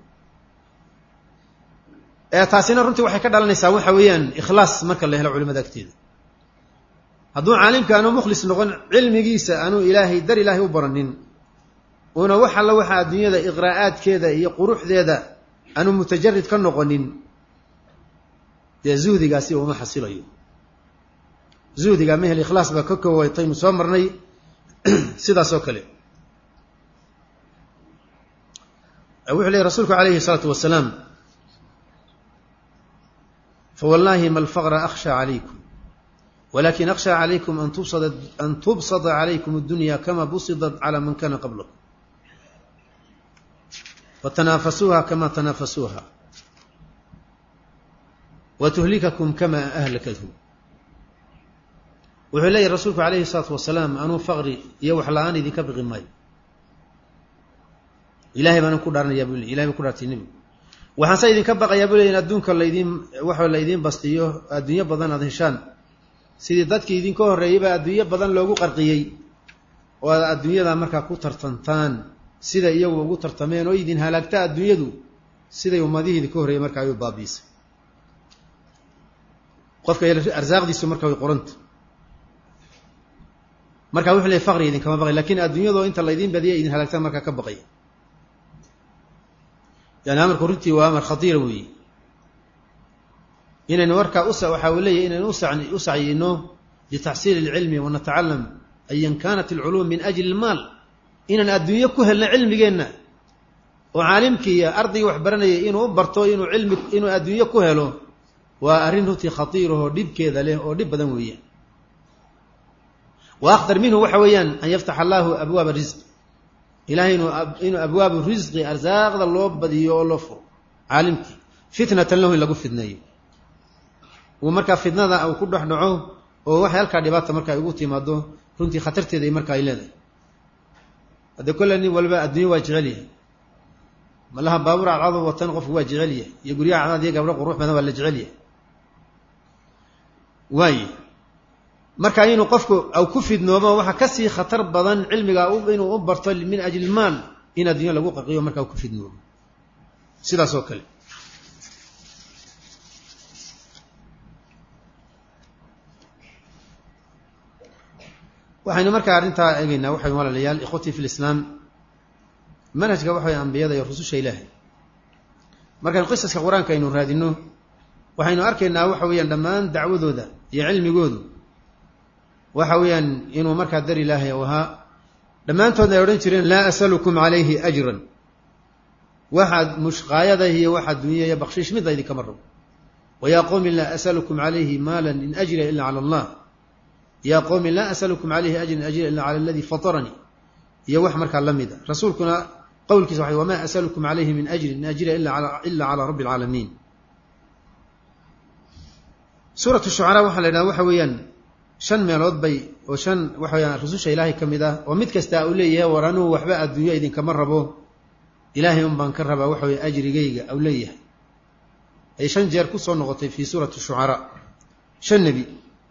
taasina runtii waxay ka dhalanaysaa waxa weeyaan ikhlaas marka la helo culimada agteeda hadduu caalimka aanu mukhlis noqon cilmigiisa aanu ilaahay dar ilaahay u baranin una wax alla waxa adduunyada iqraa'aadkeeda iyo quruxdeeda aanu mutajarid ka noqonin dee zuhdigaasi uma xasilayo zuhdiga mehel ikhlaas baa ka koowataynu soo marnay sidaas oo kale wuxuu leeyay rasuulku calayhi الsalaatu wasalaam fawallaahi ma alfaqra akhsha calaykum walakin akhsha calaykum an tubsada an tubsada calaykum اdunya kama busidat calى man kana qablakum watanaafasuuha kama tanaafasuuha watuhlikakum kama ahlakathu wuxuu leeyahy rasuulku calayhi الsalaatu wasalaam anuu faqri iyo wax la-aan idinka biqi maayo ilahay baanan ku dhaaranayaa bu le ilahay baan ku dhaartay nebigu waxaanse idinka baqayaa bu ley in adduunka laydin waxa laydiin bastiyo adduunyo badan aada heshaan sidii dadkii idinka horreeyeyba adduunyo badan loogu qarqiyey oo aad adduunyada markaa ku tartantaan sida iyagu ugu tartameen oo idin halaagta adduunyadu siday ummadihii idinka horreeyey markaa ayuu baabiisay qofka arsaaqdiisu marka way qoranta marka wuxuu leey faqri idinkama baqay lakin adduunyadoo inta laydiin badiya idin halaagtaan markaa ka baqaya yani amarku runtii waa amar khatiira weeye inaynu markaa us waxaa uu leeyahy inaynu u sacyino litaxsiili اlcilmi wanatacalam ayan kanat اlculuum min ajli اlmaal inaan adduunyo ku helno cilmigeenna oo caalimkii iyo ardaygii wax baranayay inuu u barto inuu ilmi inuu adduunyo ku helo waa arrin runtii khatiirahoo dhibkeeda leh oo dhib badan weeyaan wa aktar minhu waxa weeyaan an yaftax allahu abwaaba risq ilahay inuu inuu abwaabu risqi arsaaqda loo badiyo oo loo furo caalimkii fitnatan lahu in lagu fidneeyo uu markaa fitnada uu ku dhex dhaco oo waxay halkaa dhibaata marka ay ugu timaado runtii khatarteeda marka ay leedahay haddee kolle nin walba adduunyo waa jecel yahay malaha baabuur cadcado watan qofku waa jecel yahay iyo guryaha cadcad iyo gabdho qurux badan waa la jecel yahay waaye marka inuu qofku aw ku fidnoomo waxaa kasii khatar badan cilmiga inuu u barto min ajli maal in addunya lagu qaqiyo markaa ku fidnoomo sidaas oo kale waxaynu markaa arrintaa eegeynaa waxay walaalayaal ikhwatii fi lislaam manhajka waxa way ambiyada iyo rususha ilaahay markaynu qisaska qur-aanka aynu raadino waxaynu arkaynaa waxa weeyaan dhammaan dacwadooda iyo cilmigoodu waxa weeyaan inuu markaa dar ilaahay u ahaa dhammaantoodna ay odhan jireen laa asalukum calayhi ajran waxaad mushqaayada iyo waxaad dunya iyo bakshiish midda idinkama rabo wayaa qowmi laa asalukum calayhi maalan in ajriya ila cala allah yaa qowmi laa asalukum calayhi ajran in ajriya ila cala aladii fataranii iyo wax markaa la mida rasuulkuna qowlkiisa waxay wamaa asalukum calayhi min ajrin in ajriya ila calaa rabbi alcaalamiin suuratu shucaraa waxaa la yidhaha waxa weeyaan shan meelood bay oo shan waxa weyaan rususha ilaahay ka mid ah oo mid kasta uu leeyahay war anugu waxba adduunyo idinkama rabo ilaahay un baan ka rabaa waxa weye ajrigayga au leeyahay ay shan jeer kusoo noqotay fii suurati shucaraa shan nebi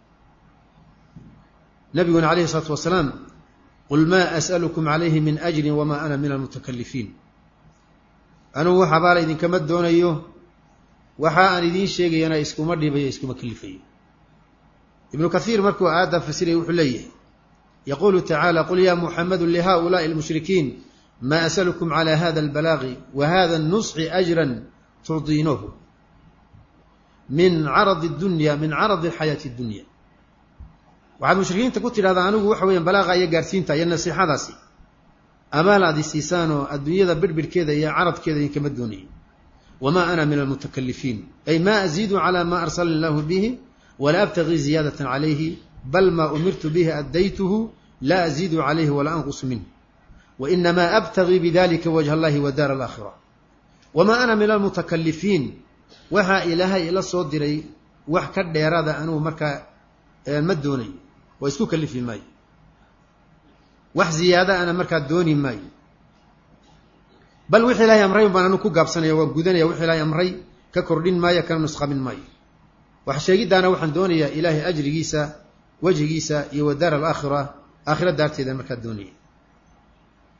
nabiguna calayhi isalaatu wasalaam qul maa as'alukum calayhi min ajrin wamaa ana min almutakalifiin anugu wax abaala idinkama doonayo waxa aan idiin sheegayana iskuma dhibayo iskuma kalifayo ibnu kathiir markuu aayadda fasiraya wuxuu leeyahay yaquulu tacaala qul ya muxamadu lihaulaai almushrikiin ma asalukum cala hada albalaagi wa hada annusxi ajran turdiinuhu min caradi dunya min caradi xayaati dunya waxaad mushrikiinta ku tidhahdaa anigu waxa weeyaan balaaqa iyo gaarsiinta iyo nasiixadaasi amaal aad isiisaan oo adduunyada birbirhkeeda iyo caradkeeda idinkama doonayo wma ana min almutakalifiin ay ma aziidu cala ma arsalani illahu bihi wala abtagii ziyaadata calayhi bal ma umirtu bihi addaytuhu la aziidu calayhi wala anqusu minh wainama abtagii bidalika wajha allahi wa daar alaakhira wama ana min almutakalifiin waxaa ilaahay ila soo diray wax ka dheeraada anugu markaa ma doonayo oo isku kalifi maayo wax ziyaada ana markaa dooni maayo bal wixii ilahay amray baan anu ku gaabsanaya waan gudanaya wixii ilahay amray ka kordhin maayo kana nusqamin maayo wax sheegiddaana waxaan doonayaa ilaahay ajrigiisa wejhigiisa iyo wa daar alaakhira aakhira daarteeda markaa doonaya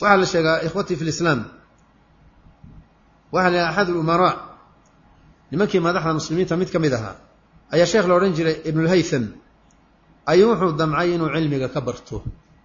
waxaa la sheegaa ikhwatii fi lislaam waxaa la yidhaha axad alumaraa nimankii madaxda muslimiinta mid ka mid ahaa ayaa sheekh la odhan jiray ibnulhaytham ayuu wuxuu damcay inuu cilmiga ka barto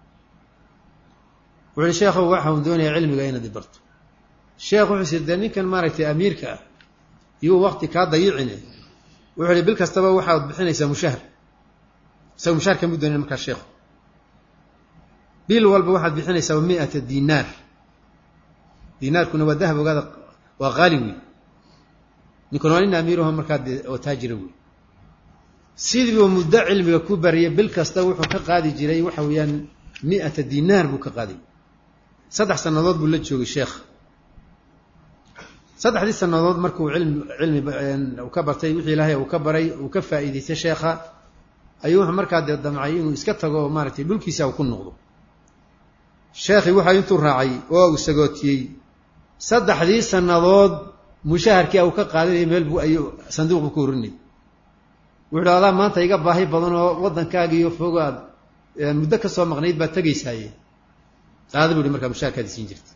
wuxu uhi sheekhow waxaun doonaya cilmiga inaad i barto sheekh wuxuu siri dee ninkan maaragtay amiirka ah iyuu wakti kaa dayicine wuxuu ihi bil kastaba waxaad bixinaysaa mushahar isaga mushaharka mu doonin markaa sheekhu bil walba waxaad bixinaysaa miata dinaar dinaarkuna waa dahab ogaada waa qaali wey ninkuna waa nin amiiraho markaa dee oo taajira wey sidiibuu muddo cilmiga ku bariyay bil kasta wuxuu ka qaadi jiray waxa weeyaan miata dinaar buu ka qaaday saddex sannadood buu la joogay sheekh saddexdii sannadood markuu cilmi cilmi uu ka bartay wixii ilaahay uu ka baray uu ka faa'iidaystay sheekha ayuu wuxuu markaa dee damcay inuu iska tago oo maaragtay dhulkiisa uu ku noqdo sheekhii waxa intuu raacay oo uu sagootiyey saddexdii sannadood mushaharkii uu ka qaadanayay meel buu ayuu sanduuqu ku urinay wuxuu adaa maanta iga baahi badan oo waddankaagiiyo fogo aad muddo ka soo maqnayd baad tegaysaaye qaada bu ihi markaa mushaharkaadi siin jirta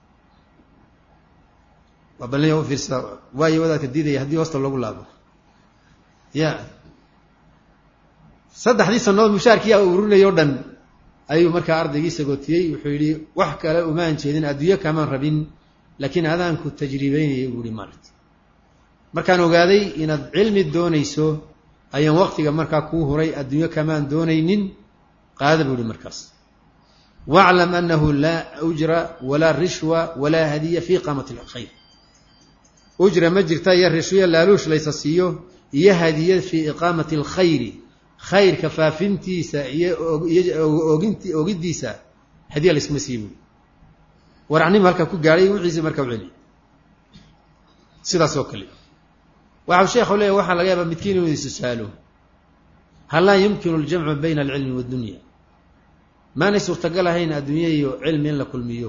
waa balnya u fiirsada waayo wadaadka diidaya haddii hoosta loogu laabo ya saddexdii sannadood mushaharkii urinay o dhan ayuu markaa ardaygii sagootiyey wuxuu yidhi wax kale umaan jeedin adduunyo kamaan rabin laakiin adaanku tajriibeynayay buu ihi maaragta markaan ogaaday inaad cilmi doonayso ayaan waktiga markaa kuu huray adduunyo kamaan doonaynin qaada buu ihi markaas waclam anahu laa ujra walaa rishwa walaa hadiya fi iqaamati alkhayr ujra ma jirta iyo rishwiya laaluush laysa siiyo iyo hadiya fii iqaamati alkhayri khayrka faafintiisa iyo oginti ogiddiisa hadiya laysma sii buuri waracnimo halkaa ku gaadhay wixiisi markaa u celi sidaas oo kale waxau sheekhu leeyahy waxaa laga yaabaa midkiin inuu isusaalo hal laa yumkinu aljamcu bayna alcilmi waaddunya maanay suurtagal ahayn adduunya iyo cilmi in la kulmiyo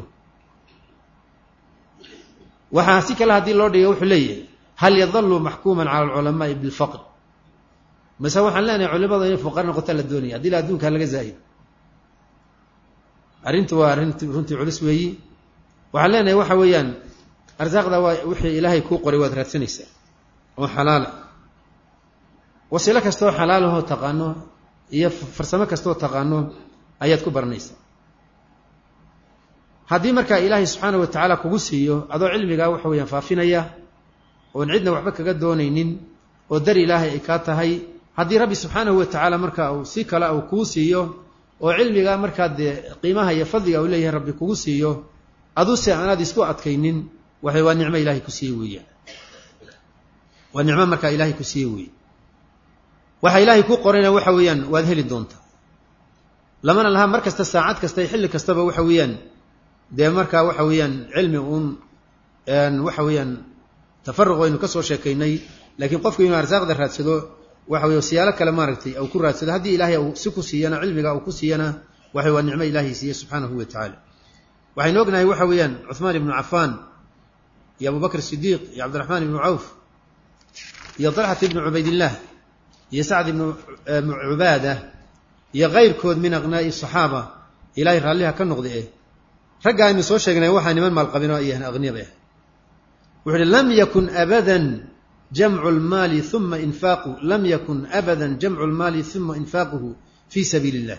waxaa si kale haddii loo dhiga wuxuu leeyahay hal yadalu maxkuuman cala alculamaai bilfaqr mase waxaan leenahay culimada inay fuqara noqota la doonaya haddii la adduunkaa laga zaa'ido arrintu waa arrinti runtii culus weeyi waxaan leenahay waxa weeyaan arsaaqda waa wixii ilaahay kuu qoray waad raadsanaysaa oo xalaala wasiilo kastaoo xalaalahoo taqaano iyo farsamo kastaoo taqaano ayaad ku baranaysaa haddii markaa ilaahay subxaana wa tacaala kugu siiyo adoo cilmigaa waxa weeyaan faafinaya oon cidna waxba kaga doonaynin oo dar ilaahay ay kaa tahay haddii rabbi subxaanahu wa tacaala marka uu si kale uu kuu siiyo oo cilmigaa markaa dee qiimaha iyo fadliga uu leeyahay rabbi kugu siiyo aduse aanaad isku adkaynin waxay waa nicmo ilaahay ku siiye weeyaan waa nicmo markaa ilaahay ku siiye weeye waxa ilaahay ku qorayna waxa weeyaan waad heli doontaa lamana laha mar kasta saacad kasta iyo xilli kastaba waxa weeyaan dee markaa waxa weeyaan cilmi uun waxa weeyaan tafaruq aynu ka soo sheekaynay laakiin qofku inuu arsaaqda raadsado waxa weye siyaalo kale maaragtay uu ku raadsado haddii ilaahay uu si ku siiyana cilmiga uu ku siiyana waxay waa nicmo ilaahay siiye subxaanahu wa tacaala waxaynu ognahay waxa weeyaan cuhmaan ibnu cafaan iyo abu bakr sidiiq iyo cabdiraxmaan ibnu cawf iyo dalxat ibnu cubaydillaah iyo sacd ibnu cubaada iyo kayrkood min aqnaa'i saxaaba ilaahay raalliha ka noqda eh ragga aynu soo sheegnay waxaa niman maalqabinoo iyahan aqniyada ah wuxu uhi lam yakun abadan jamcu lmaali uma infaaquhu lam yakun abada jamcu lmaali uma infaaquhu fi sabiili اllah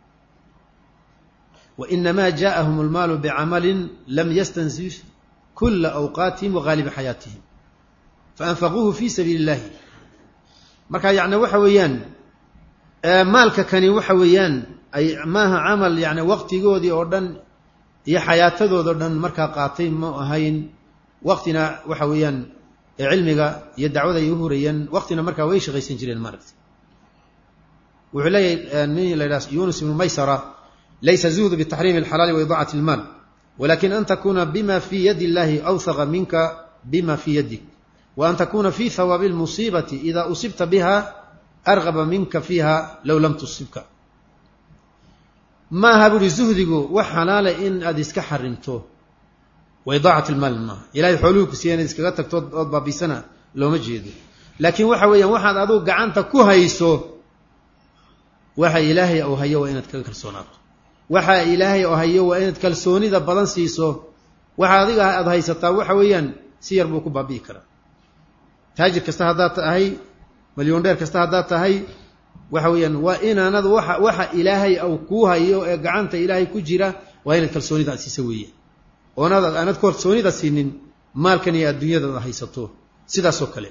wainama jaءahum اlmaalu bcamalin lam yastansif kula awqaatihim wagaaliba xayaatihim faanfaquuhu fi sabiili اllahi marka yani waxa weeyaan maalka kani waxa weeyaan ay maaha camal yani waqtigoodii oo dhan iyo xayaatadoodao dhan markaa qaatay ma ahayn waqtina waxa weeyaan cilmiga iyo dacwada ay u hurayeen waqtina markaa way shaqaysan jireen maaragta wuxuu leeyahay nin la yidhaha yunus ibnu maysara laysa zuhdu bitaxriimi alxalaali wa idaacati almaal walakin an takuna bima fi yadi illahi awhaqa minka bima fi yadik wa an takuna fi hawaabi lmusiibati ida usibta biha argaba minka fiiha low lam tusibka maaha buuhi zuhdigu wax xalaala in aad iska xarimto wa idaacat ilmaal maaha ilahay xooluhu ku siiya inaad iskaga tagto ood baabiisana looma jeedo laakiin waxa weeyaan waxaad aduu gacanta ku hayso waxa ilaahay uu hayo waa inaad kaga kalsoonaato waxa ilaahay oo hayo waa inaad kalsoonida badan siiso waxa adiga aad haysataa waxa weeyaan si yar buu ku baabi'i karaa taajir kasta haddaad tahay malyoon dheer kasta haddaad tahay waxa weeyaan waa inaanad waxa waxa ilaahay au kuu hayo ee gacanta ilaahay ku jira waa inaad kalsoonida aad siisa weeyaan oonaad aanad kalsoonida siinin maalkan iyo adduunyadaada haysato sidaasoo kale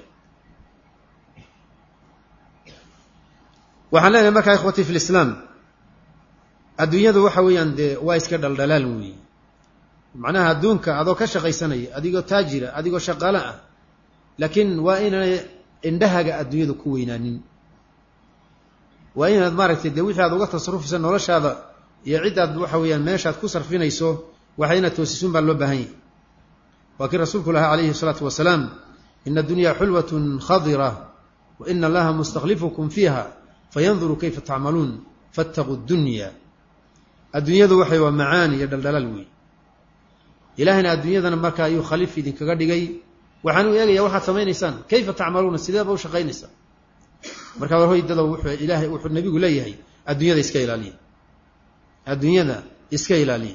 waxaan leenahay markaa ikhwatii fi lislaam adduunyadu waxa weeyaan dee waa iska dhaldhalaal weeye macnaha adduunka adoo ka shaqaysanaya adigoo taajira adigoo shaqaale ah laakiin waa inaanay indhahaga adduunyadu ku weynaanin waa inaad maaragtay dee wixii aad uga tasarufaysa noloshaada iyo ciddaad waxa weeyaan meeshaad ku sarfinayso waxa inaad toosisuun baa loo baahan yahy waa kii rasuulku lahaa calayhi salaatu wasalaam ina addunyaa xulwatun khadira wa ina allaha mustaklifukum fiiha fayanduru kayfa tacmaluun faataquu dunya adduunyadu waxay waa macaan iyo dhaldhalaal weey ilaahayna adduunyadana markaa ayuu khaliif idinkaga dhigay waxaan u eegayaa waxaad samaynaysaan kayfa tacmaluuna sideeba u shaqaynaysaa markaa war hoydada wuxuu ilaahay wuxuu nabigu leeyahay adduunyada iska ilaaliya adduunyada iska ilaaliya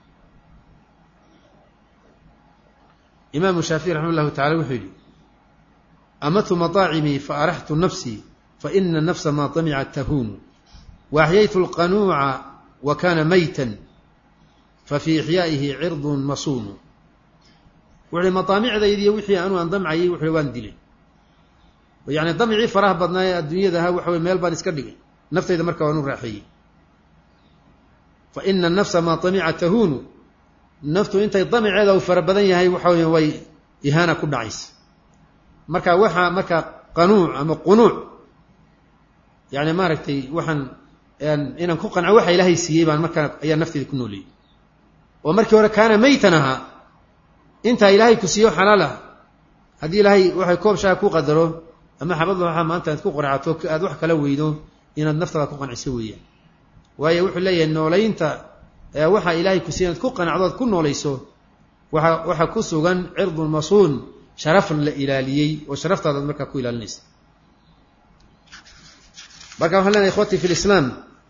imaamu shaafici raxima llahu tacala wuxuu yidhi amatu mataacimii fa araxtu nafsii fa ina nafsa maa damicat tahuunu wa axyaytu lqanuuca wa kaana maytan fa fii ixyaa'ihi cirdun masuunu wuxuuhi madaamicdaydiiyo wixii anuu aan damcayay wuxuuhi waan dilay yacni damcii faraha badnaa ee adduunyada ahaa waxa weye meel baan iska dhigay naftayda markaa waan u raaxeeyey fa ina nafsa maa damica tahuunu naftu intay damiceeda uu fara badan yahay waxa weya way ihaana ku dhacaysa marka waxaa markaa qanuuc ama qunuuc yani maaragtay waxaan inaan ku qanco waxa ilaahay siiyey baan markaa ayaa nafteyda ku nooleeyey oo markii hore kaana maytan ahaa intaa ilaahay ku siiyo xalaal ah haddii ilaahay waxay koob shaha ku qadaro ama xabad laxa maanta aad ku qancato aad wax kala weydo inaad naftada ku qanciso weeyaan waayo wuxuu leeyahay noolaynta waxa ilaahay ku siiy inaad ku qanacdo ad ku noolayso waa waxaa ku sugan cirdun masuun sharaf la ilaaliyey oo sharaftaadaad markaa ku ilaalinaysa marka waxaan lenahay ikhwatii fi lislaam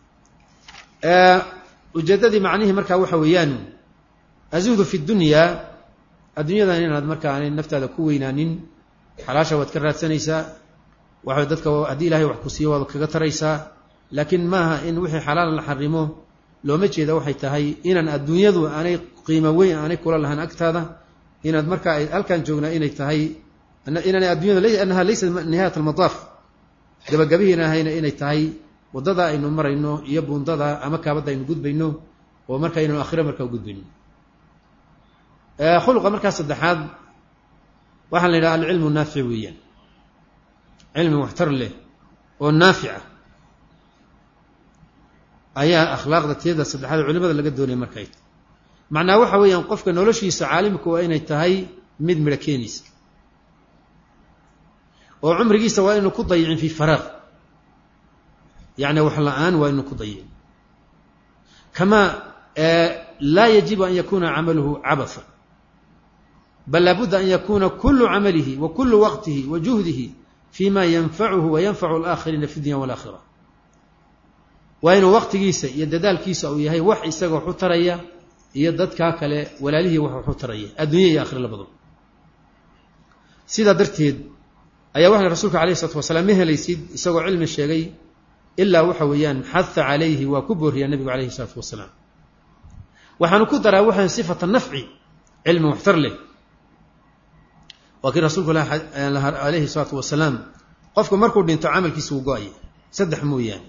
ujeeddadii macnihii markaa waxa weeyaan azuhdu fi dunyaa adduunyadan inaad markaa aanay naftaada ku weynaanin xalaasha waad ka raadsanaysaa waxa dadka haddii ilahay wax ku siiyo waad kaga taraysaa laakiin maaha in wixii xalaal la xarimo looma jeeda waxay tahay inaan adduunyadu aanay qiimo weyn aanay kula lahaan agtaada inaad markaa halkaan joognaa inay tahay inaanay adduunyada annaha laysa nihayat almadaaf gabagabihiina ahayna inay tahay waddada aynu marayno iyo buundada ama kaabadda aynu gudbayno oo marka aynu aakhiro markaa gudbayno khuluqa markaa saddexaad waxaa la yidhaha alcilmu naafic weeyaan cilmi waxtar leh oo naafica ayaa akhlaaqda tiyada saddexaad culimada laga doonaya markay macnaa waxa weeyaan qofka noloshiisa caalimka waa inay tahay mid midho keenaysa oo cumrigiisa waa inu ku dayicin fii faraaq yacni wax la-aan waa inu ku dayicin kamaa laa yajibu an yakuna camaluhu cabatha bal laabudda an yakuna kulu camalihi wa kulu waqtihi wa juhdihi fima yanfacuhu wa yanfacu alaakhiriina fi dunya walaakhira waa inuu waqtigiisa iyo dadaalkiisa uu yahay wax isaga waxu taraya iyo dadkaa kale walaalihii wax waxu taraya adduunya iyo aakhira labadaba sidaa darteed ayaa waxaa rasuulka alayh isalatu wasalaam ma helaysid isagoo cilmi sheegay ilaa waxa weeyaan xaha calayhi waa ku booriyaa nebigu alayhi isalaatu wasalaam waxaanu ku daraa waxaan sifata nafci cilmi waxtar leh waa kii rasuulku alayhi salaatu wasalaam qofku markuu dhinto camalkiisa wuu go-aya saddex mooyaane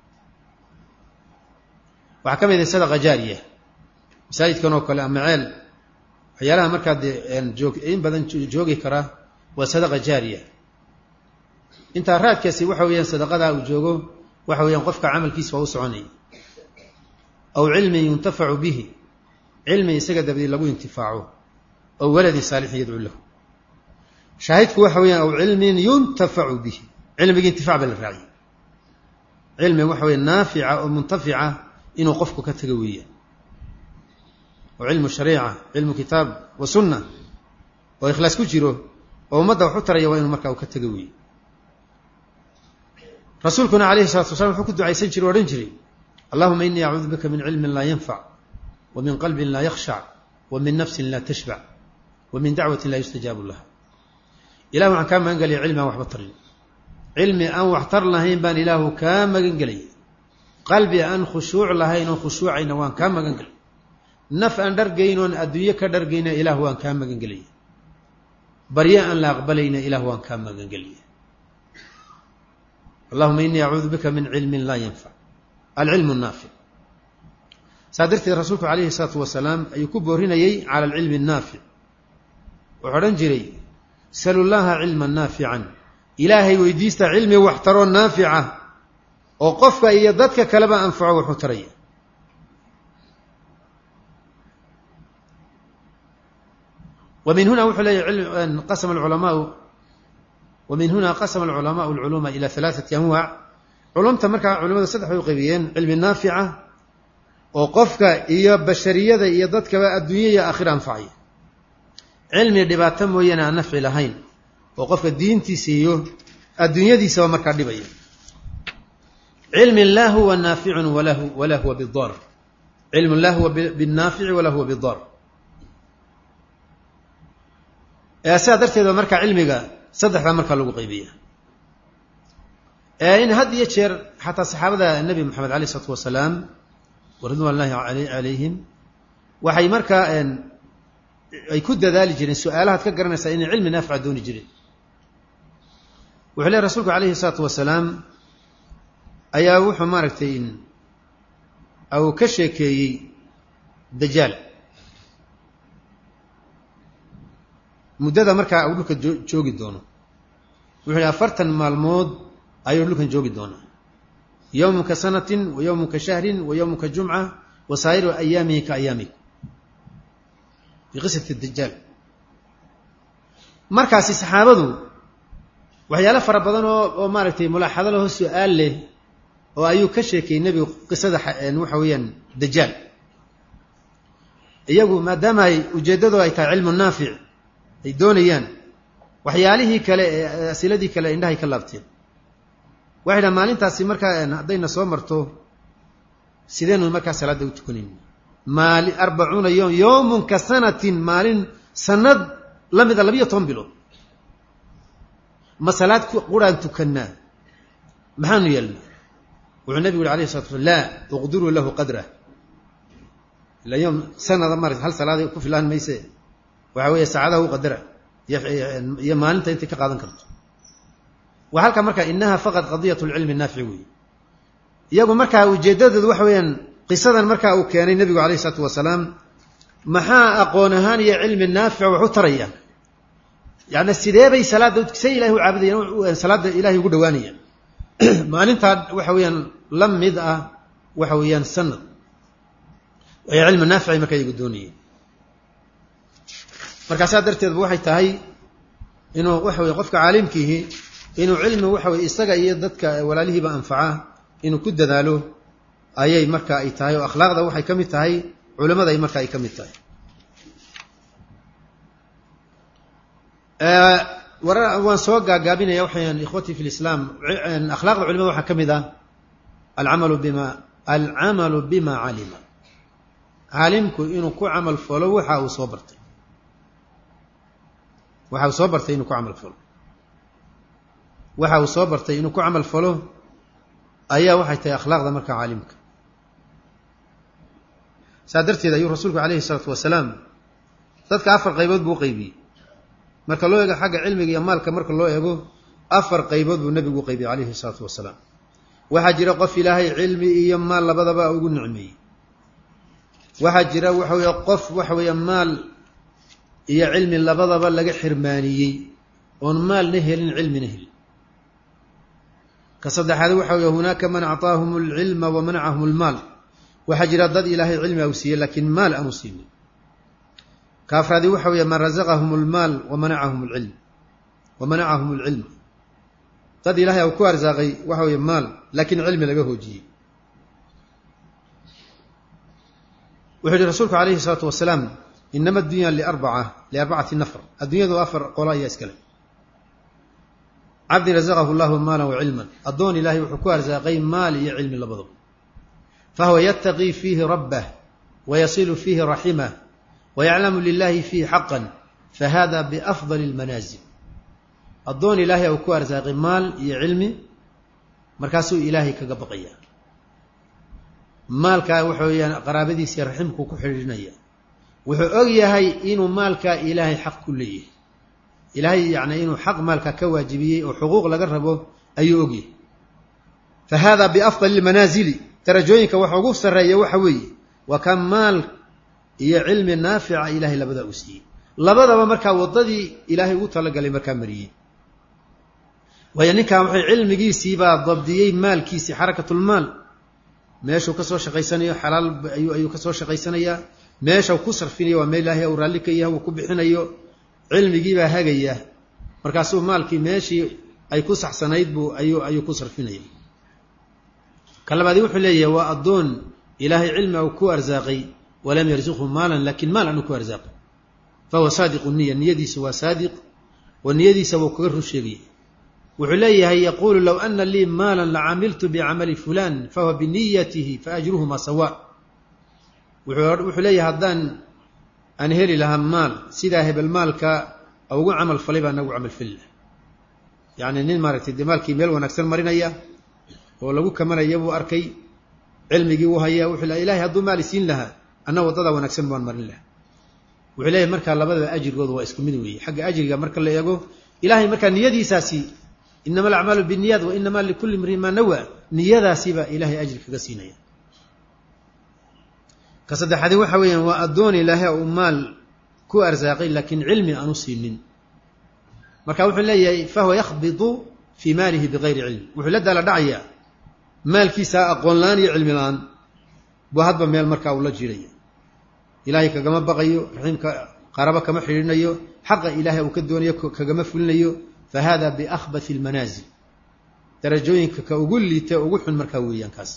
waxaa ka mid ah sadaqa jaariya masaajidkan oo kale ama ceel waxyaalaha markaa dee joog in badan joogi kara waa sadaqa jaariya intaa raadkaasi waxa weeyaan sadaqadaa uu joogo waxa weeyaan qofka camalkiisa waa u soconaya aw cilmin yuntafacu bihi cilmi isaga dabadii lagu intifaaco aw waladin saalixin yadcuu lahu shaahidku waxa weeyaan aw cilmin yuntafacu bihi cilmigii intifac baa la raaciyay cilmi waxa weya naafica oo muntafica inuu qofku ka tago weeyaan oo cilmu shariica cilmu kitaab wa sunna oo ikhlaas ku jiro oo ummadda wax u taraya waa inuu markaa uu ka tago weeye rasuulkuna calayhi salatu wasalaam wuxuu ku ducaysan jiray o odhan jiray allahuma inii acuudu bika min cilmin laa yanfac wa min qalbin laa yakhshac wa min nafsin laa tashbac wa min dacwatin laa yustajaabu laha ilah waxaan kaa magan gelaya cilmi aan waxba tarin cilmi aan waxtar lahayn baan ilaahu kaa magan gelaya qalbi aan khushuuc lahayn oon khushuucayna waan kaa magan gelay naf aan dhargayn oon adduunyo ka dhargayna ilaah waan kaa magan gelaya barye aan la aqbalayna ilah waan kaa magan gelaya allahuma inii acuudu bika min cilmin laa yanfac alcilmu naafic saa darteed rasuulku calayhi salaatu wasalaam ayuu ku boorinayey cala alcilmi annaafic wuxuu odhan jiray salu llaha cilman naafican ilaahay weydiista cilmi waxtaroo naafica oo qofka iyo dadka kaleba anfaco wuxuu taraya wa min huna wuxuu leeyahy qasama alculamaau wa min huna qasama alculamaau alculuuma ila halaaثati anwaac culumta markaa culimadu saddex bay u qaybiyeen cilmi naafica oo qofka iyo bashariyada iyo dadkaba adduunya iyo aakhira anfacaya cilmi dhibaato mooyaane aan nafci lahayn oo qofka diintiisa iyo adduunyadiisaba markaa dhibaya cilmi laa huwa naaficun walaa huwa bidar cilmu laa huwa binaafici walaa huwa bidar sidaa darteed ba markaa cilmiga saddexdaa markaa lagu qaybiya in had iyo jeer xataa saxaabada nebi moxamed alayh isalaatu wasalaam wa ridwan llahi calayhim waxay markaa ay ku dadaali jireen su-aalahaad ka garanaysaa inay cilmi naafica dooni jireen wuxuu lehy rasuulku calayhi isalaatu wasalaam ayaa wuxuu maaragtay uu ka sheekeeyey dajaal muddada markaa uu dhulka joogi doono wuxuu yihi afartan maalmood ayuu dhulkan joogi doonaa yowmun ka sanatin wa yowmun ka shahrin wa yowmun ka jumca wa saa'iru ayaamihi ka ayaamikum fii qisati dajaal markaasi saxaabadu waxyaalo fara badan oo oo maaragtay mulaaxado laho su-aal leh oo ayuu ka sheekayey nebigu qisada waxa weeyaan dajaal iyagu maadaama ay ujeeddadu ay tahay cilmu naafic ay doonayaan waxyaalihii kale ee asiladii kale indhahay ka laabteen waxay dhaha maalintaasi markaa haddayna soo marto sideenu markaa salaadda u tukanayn maali arbacuuna yom yowmun ka sanatin maalin sanad la mida labiyo toban bilood ma salaad quraan tukannaa maxaanu yeelna wuxuu nebigu yuri alayh salatu slam laa uqdiruu lahu qadrah ila yom sanada mara hal salaada ku filaan mayse waxa weeye saacadaha u qadara iyo maalinta intay ka qaadan karto waa halka marka inaha faqad qadiyat lcilmi naafici weeye iyagu markaa ujeeddadoodu waxa weeyaan qisadan markaa uu keenay nebigu alayh isalaatu wasalaam maxaa aqoon ahaan iyo cilmi naafica wax u taraya yani sidee bay salaadda say ilahay u caabudayaan salaadda ilahay ugu dhawaanayaan maalintaa waxa weeyaan la mid ah waxa weeyaan sanad ay cilmi naaficay markaa iyagu doonayeen markaasaa darteedba waxay tahay inuu waxa weye qofka caalimkiihi inuu cilmi waxa weye isaga iyo dadka walaalihiiba anfaca inuu ku dadaalo ayay marka ay tahay oo akhlaaqda waxay ka mid tahay culamada ay marka ay ka mid tahay war waan soo gaagaabinaya waxayan ikhwatii fi lislaam akhlaaqda culimada waxaa ka mid ah alcamalu bima alcamalu bima calima caalimku inuu ku camal falo waxa uu soo bartay waxa uu soo bartay inuu ku camal falo waxa uu soo bartay inuu ku camal falo ayaa waxay tahay akhlaaqda marka caalimka saa darteed ayuu rasuulku calayhi isalaatu wasalaam dadka afar qaybood buu u qaybiyey marka loo eego xagga cilmiga iyo maalka marka loo eego afar qaybood buu nebigu u qaybiyey calayhi isalaatu wasalaam waxaa jira qof ilaahay cilmi iyo maal labadaba ugu nicmeeyey waxaa jira waxa weeye qof waxa weeye maal iyo cilmi labadaba laga xirmaaniyey oon maalna helin cilmina helin ka saddexaad waxa weeye hunaaka man acطaahum alcilma wa manacahum almaal waxaa jira dad ilaahay cilmi au siiyey laakiin maal aanu siinin ka afraadi waxa weeye man razaqahum almaal wa manacahum alcilm wa manacahum alcilm dad ilahay au ku arsaaqay waxa weeye maal laakiin cilmi laga hoojiyey wuxuu yihi rasuulku calayhi isalaatu wasalaam inama addunya liarbaca liarbacati nafr addunyadu afar qolo ayaa iskale cabdin razaqahu llahu maalan wa cilman addoon ilaahay wuxuu ku arsaaqay maal iyo cilmi labadaba fahuwa yataqii fiihi rabbah wayasilu fiihi raximah wayaclamu lilahi fiihi xaqan fahada biafdali اlmanaasil addoon ilaahay uu ku arsaaqay maal iyo cilmi markaasuu ilaahay kaga baqaya maalkaa waxa weeyaan qaraabadiisa iyo raximkuu ku xidhiidhinaya wuxuu og yahay inuu maalkaa ilaahay xaq ku leeyahay ilaahay yacni inuu xaq maalkaa ka waajibiyey oo xuquuq laga rabo ayuu ogyahay fa hada biafdali lmanaasili darajooyinka waxa ugu sarreeya waxa weeye waa ka maal iyo cilmi naafica ilaahay labadaa uu siiyey labadaba markaa waddadii ilaahay ugu talagalay markaa mariyey waayo ninkan waxay cilmigiisiibaa dabdiyey maalkiisii xarakatulmaal meeshuu ka soo shaqaysanayo xalaal ayuu ayuu ka soo shaqaysanayaa meesha ku sarfinayo waa meel ilaahay uu raalli ka yahay uu ku bixinayo cilmigiibaa hagaya markaasuu maalkii meeshii ay ku saxsanayd buu ayuu ayuu ku sarfinaya ka labaadi wuxuu leeyahay waa addoon ilaahay cilmi uu ku arsaaqay walam yarzuqhu maalan laakiin maal aanu ku arsaaqay fahuwa saadiqu niya niyadiisu waa saadiq oo niyadiisa wuu kaga run sheegaya wuxuu leeyahay yaquulu low ana lii maala lacamiltu bicamali fulan fahuwa biniyatihi faajruhuma sawa wuxuu leeyahay haddaan aan heli lahaa maal sidaa hebel maalka ugu camal falay baa nagu camal fali laha yacni nin maaragtay dee maalkii meel wanaagsan marinaya oo lagu kamanaya buu arkay cilmigii uu hayaa wuxuu lehay ilahay hadduu maali siin lahaa anna waddadaa wanaagsan baan marin lahaa wuxuu leeyahay markaa labadaba ajrigooda waa isku mid weeye xagga ajriga marka la eego ilahay markaa niyadiisaasi inama alacmaalu binniyaat wa inama likulli mriin maa nawa niyadaasiibaa ilahay ajri kaga siinaya ka saddexaadi waxa weeyaan waa addoon ilaahay uu maal ku arsaaqay laakiin cilmi aanu siinin marka wuxuu leeyahay fahuwa yakhbidu fii maalihi bigayri cilm wuxuu la daala dhacayaa maalkiisa aqoon la-aan iyo cilmi la-aan buu hadba meel markaa uu la jiraya ilaahay kagama baqayo raxiimka qarabo kama xidhiidhinayo xaqa ilaahay uu ka doonayo kagama fulinayo fa hada biakhbathi almanaasil darajooyinka ka ugu liita ugu xun markaa weeyaan kaas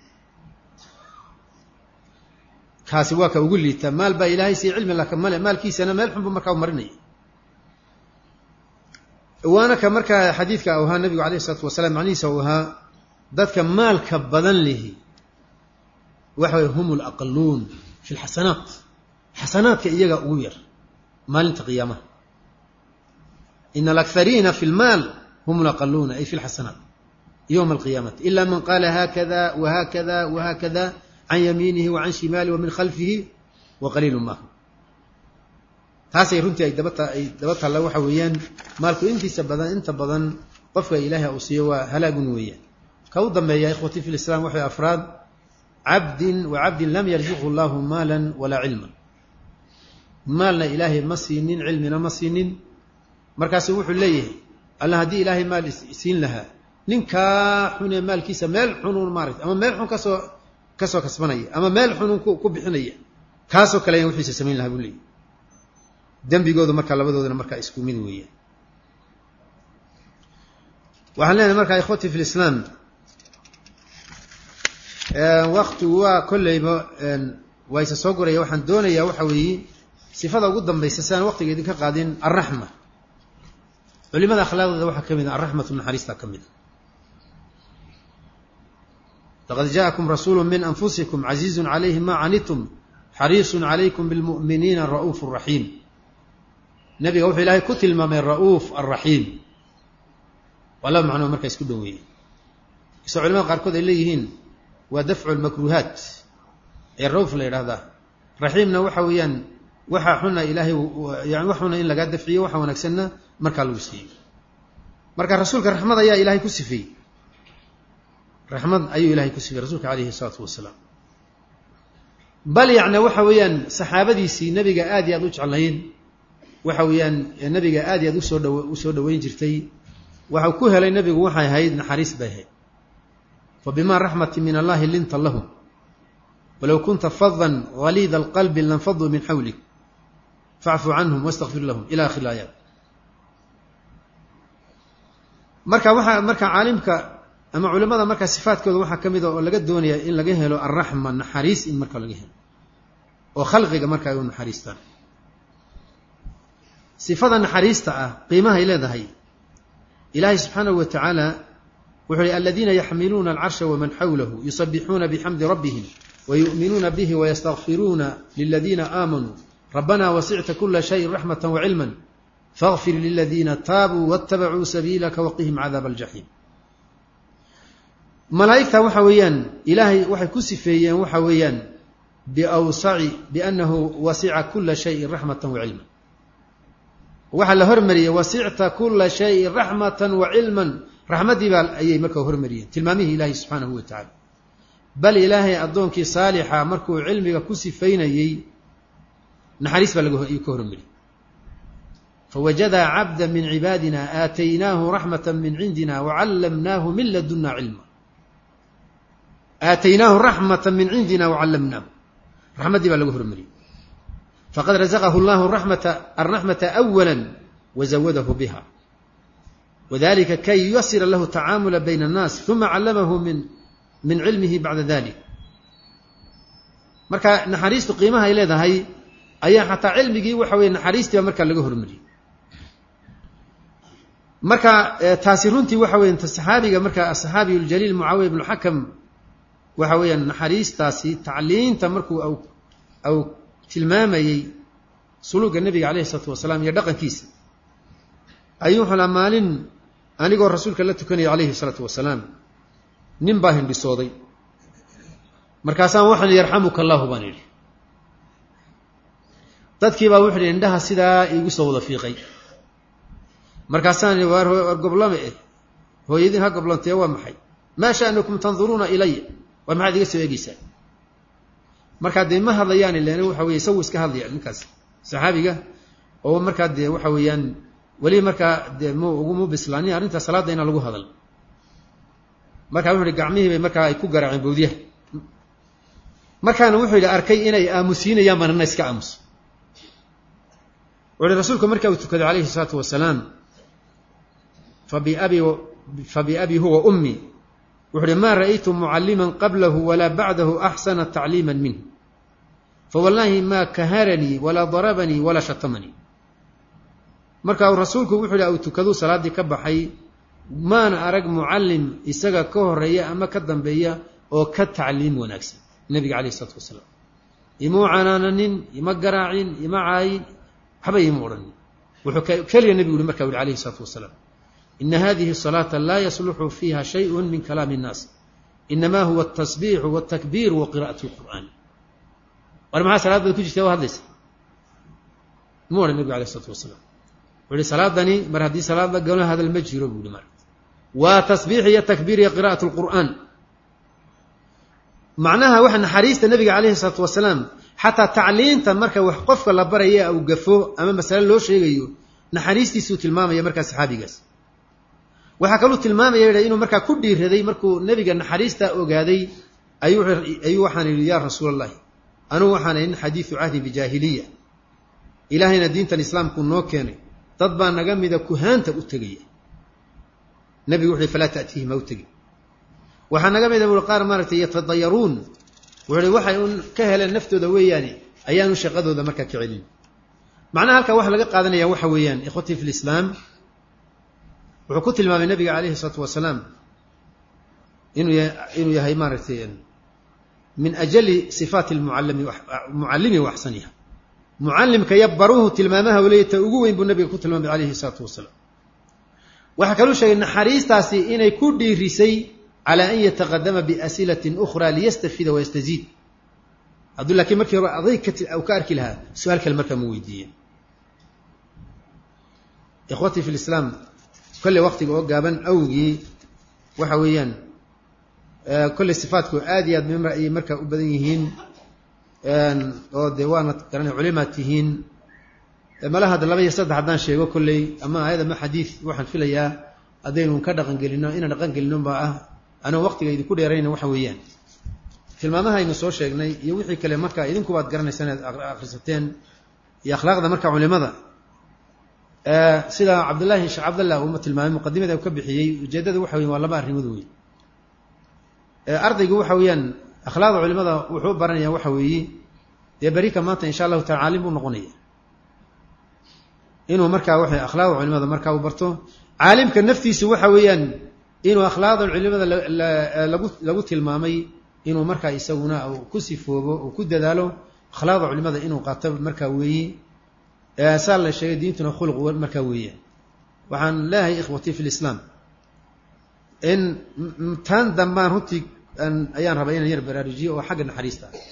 kaasi waa ka ugu liita maal baa ilaahay siiy cilmi laka male maalkiisana meel xun buu markaa u marinaya waana ka markaa xadiidka u ahaa nabigu alayh isalaatu wasalaam macnihiisa uu ahaa dadka maalka badan lihi waxa way hum alaqaluun fi lxasanaat xasanaadka iyaga ugu yar maalinta qiyaamaha ina alakhariina fi lmaal hum alaqaluuna ay fi lxasanaat yowma alqiyaamati ila man qaala hakada wahakada wahakada can yamiinihi wa can shimaalihi wa min khalfihi wa qaliilu maahu taasay runtii ay dabata ay daba taalla waxa weeyaan maalku intiisa badan inta badan qofka ilaahay uu siiyo waa halaagun weeyaan ka u dambeeya ikhwati fi lislaam waxay afraad cabdin wa cabdin lam yarzuqhu llahu maalan walaa cilman maalna ilaahay ma siinin cilmina ma siinin markaasu wuxuu leeyahay alla haddii ilaahay maal siin lahaa ninkaa xunee maalkiisa meel xunuun maaragta ama meel xun kasoo kasoo kasbanaya ama meel xunuun ku bixinaya kaasoo kale ayaan wixiisa samayn lahaa buu leeyahy dembigoodu markaa labadoodana markaa isku mid weeyaan waxaan leenahay markaa ikhwati fi lislaam waktigu waa kolleyba waa isa soo goraya waxaan doonayaa waxa weeye sifada ugu dambaysa si aan waqtiga idinka qaadin alraxma culimada akhlaaqdeeda waxaa ka mid a alraxmatu naxariistaa ka mid a laqad jaakum rasuulu min anfusikum casiizun calayhi ma canitum xariisun calaykum bilmu'miniina ra'uuf raxiim nabiga wuxuu ilaahay ku tilmaamay ra'uuf alraxiim waa laba macnoo markaa isku dhoweeyey isoo culimada qaarkood ay leeyihiin waa dafcu lmakruuhaat ee ra'uuf la yidhahdaa raxiimna waxa weeyaan waxa xuna ilaahay yani wax xuna in lagaa dafciyo waxa wanaagsanna markaa lagu siiyey marka rasuulka raxmad ayaa ilaahay ku sifeeyey raxmad ayuu ilahay ku sifeyey rasuulka calayhi salaatu wasalaam bal yacni waxa weeyaan saxaabadiisii nabiga aad iyo aad u jeclayn waxa weeyaan nabiga aad iyo aad usoo dhow usoo dhoweyn jirtay waxau ku helay nabigu waxay ahayd naxariis bay ahayd fa bima raxmati min allahi linta lahum walow kunta fadan galiida alqalbi lanfaduu min xawlik facfu canhum wastakfir lahum ila akhir laayaat marka waxaa marka caalimka ama culimada markaa sifaadkooda waxaa ka mid a oo laga doonaya in laga helo alraxma naxariis in marka laga helo oo khalqiga marka ay u naxariistaan sifada naxariista ah qiimahay leedahay ilaahay subxaanahu wa tacaala wuxuu hi aladiina yaxmiluuna alcarsha waman xawlahu yusabixuuna bixamdi rabbihim wayu'minuuna bihi wayastakfiruuna liladiina aamanuu rabbana wasicta kula shayin raxmata wacilma faغfir liladiina taabuu waاtabacuu sabiilaka waqihim cadaab aljaxiim malaa'igta waxa weeyaan ilaahay waxay ku sifeeyeen waxa weeyaan biawsaci biannahu wasica kula shayin raxmata wacilma waxaa la hormariyey wasicta kula shayin raxmata wacilman raxmaddii baa ayay markaa hormariyeen tilmaamihii ilaahay subxaanahu wa tacala bal ilaahay addoonkii saalixa markuu cilmiga ku sifaynayey naxariis baa laga ka hormariyey fawajadaa cabda min cibaadina aataynaahu raxmata min cindina wacallamnaahu min laduna cilma aataynaahu raxmata min cindina wacallamnaahu raxmaddii baa laga hormariyey faqad razaqahu llahu ramata alraxmata awala wazawadahu biha wadalika kay yuyasira lahu tacaamula bayna annaas uma callamahu min min cilmihi bacda dalik marka naxariistu qiimaha ay leedahay ayaa xataa cilmigii waxa weye naxariistiiba markaa laga hormariyey marka taasi runtii waxa weya saxaabiga marka asaxaabiy ljaliil mucaawiya ibnu xakam waxa weeyaan naxariistaasi tacliinta markuu aw tilmaamayey suluuga nebiga calayhi isalaatu wasalaam iyo dhaqankiisa ayuu wuxuu laha maalin anigoo rasuulka la tukanaya calayhi salaatu wasalaam nin baa hindhisooday markaasaan waxaan yarxamuka allahu baan idhi dadkii baa wuxu idhi indhaha sidaa iigu soo wada fiiqay markaasaan idhi waar war goblame eh hooyadiin ha goblantee waa maxay maa sha'nukum tanduruuna ilaya war maxaad iga soo eegeysaa markaa dee ma hadlayaan ilen waxa weye isagu iska hadlaya ninkaas saxaabiga oo markaa dee waxa weeyaan weli markaa dee mu uguma bislaanin arrinta salaadda inaan lagu hadal markaa wuxu uhi gacmihii bay markaa ay ku garaaceen bawdyaha markaana wuxuu yidhi arkay inay aamusiinayaan banana iska aamuso wuxu uhi rasuulku markaa uu tukaday calayhi isalaatu wasalaam fabiabi fabiabi huwa ummi wuxu uhi maa ra'aytu mucalliman qablahu walaa bacdahu axsana tacliima minhu fawallaahi maa kaharanii walaa darabanii walaa shatamanii marka uu rasuulku wuxuu yidhi uu tukaduu salaaddii ka baxay maana arag mucallim isaga ka horeeya ama ka dambeeya oo ka tacliim wanaagsan nebiga calayh isalaatu wasalaam imuu canaananin ima garaacin ima caayin waxba ima odhanin wuxuu keliya nebigu yihi marka u yihi alayhi isalaatu wasalaam ina hadihi salaata laa yasluxu fiiha shayءu min kalaami الnaas inama huwa atasbiixu wاtakbiir wa qira'at اlqur'aan war maxaa salaad baad ku jirta waa hadlaysa mu odhan nebigu alayh isalaatu wasalaam wuxu uhi salaadani mar haddii salaad la galo hadal ma jiro buu yihi mar waa tasbiix iyo takbiir iyo qira'at اlqur'aan macnaha waxa naxariista nebiga calayhi isalaatu wasalaam xataa tacliinta marka wax qofka la baraya uu gafo ama masale loo sheegayo naxariistiisuu tilmaamaya markaa saxaabigaas waxaa kaluu tilmaamaya yidha inuu markaa ku dhiiraday markuu nebiga naxariista ogaaday ayuu waxaan yidhi yaa rasuul allahi anugu waxaan nin xadiidu cahdi bijaahiliya ilaahayna diintan islaamku noo keenay dad baa naga mida kuhaanta u tegaya nebigu wuxu uhi falaa ta'tiihim ha u tegin waxaa naga mida buui qaar maaragtay yatadayaruun wuxu uhi waxay un ka heleen naftooda weeyaane ayaanu shaqadooda markaa ka celin macnaha halkaa waxa laga qaadanaya waxa weeyaan ikhwatii fi lislaam wuxuu ku tilmaamay nabiga calayhi isalaatu wasalaam inuu inuu yahay maaragtay min ajali sifaati lmucallimi mucallimi wa axsaniha mucallimka iyo baruhu tilmaamaha waliya ta ugu weyn buu nabiga ku tilmaamay calayhi isalaatu wasalaam waxaa kaluu sheegay naxariistaasi inay ku dhiirisay calى an yataqadama biasilatin ukhra liyastafida wayastaziid hadduu laakiin markii hore adayg u ka arki lahaa su-aal kale markaa ma weydiiyeen ikhwatii fi lislaam kolley waktiga oo gaaban awgii waxa weeyaan kolley sifaatku aad iyo aad ayay markaa u badan yihiin oo dee waana garanay culimaad tihiin malaha hadda laba iyo saddex haddaan sheego kolley ama ayad ama xadiid waxaan filayaa haddaynu ka dhaqan gelino inaan dhaqan gelino baa ah anoo waqtiga idinku dheerayna waxa weeyaan tilmaamaha aynu soo sheegnay iyo wixii kale marka idinkubaad garanaysaan inaad akhrisateen iyo akhlaaqda marka culimada sida cabdullaahi sheekh cabdallah uuma tilmaamay muqadimada ka bixiyey ujeeddada waxa weyan waa laba arrimood wey ardaygu waxa weeyaan akhlaaqda culimada wuxuu baranaya waxa weeye dee berika maanta insha allahu taala caalim buu noqonaya inuu markaa waxa akhlaaqda culimada markaa uu barto caalimka naftiisu waxa weeyaan inuu akhlaaqda culimada lagu lagu tilmaamay inuu markaa isaguna ku sifoobo uu ku dadaalo akhlaaqda culimada inuu qaato markaa weeyi saa la sheegay diintuna khuluq markaa weeye waxaan leeyahay ikhwatii fi lislaam in taan dambaan runtii ayaan rabaa inaan yar baraarujiyo oo xagga naxariista ah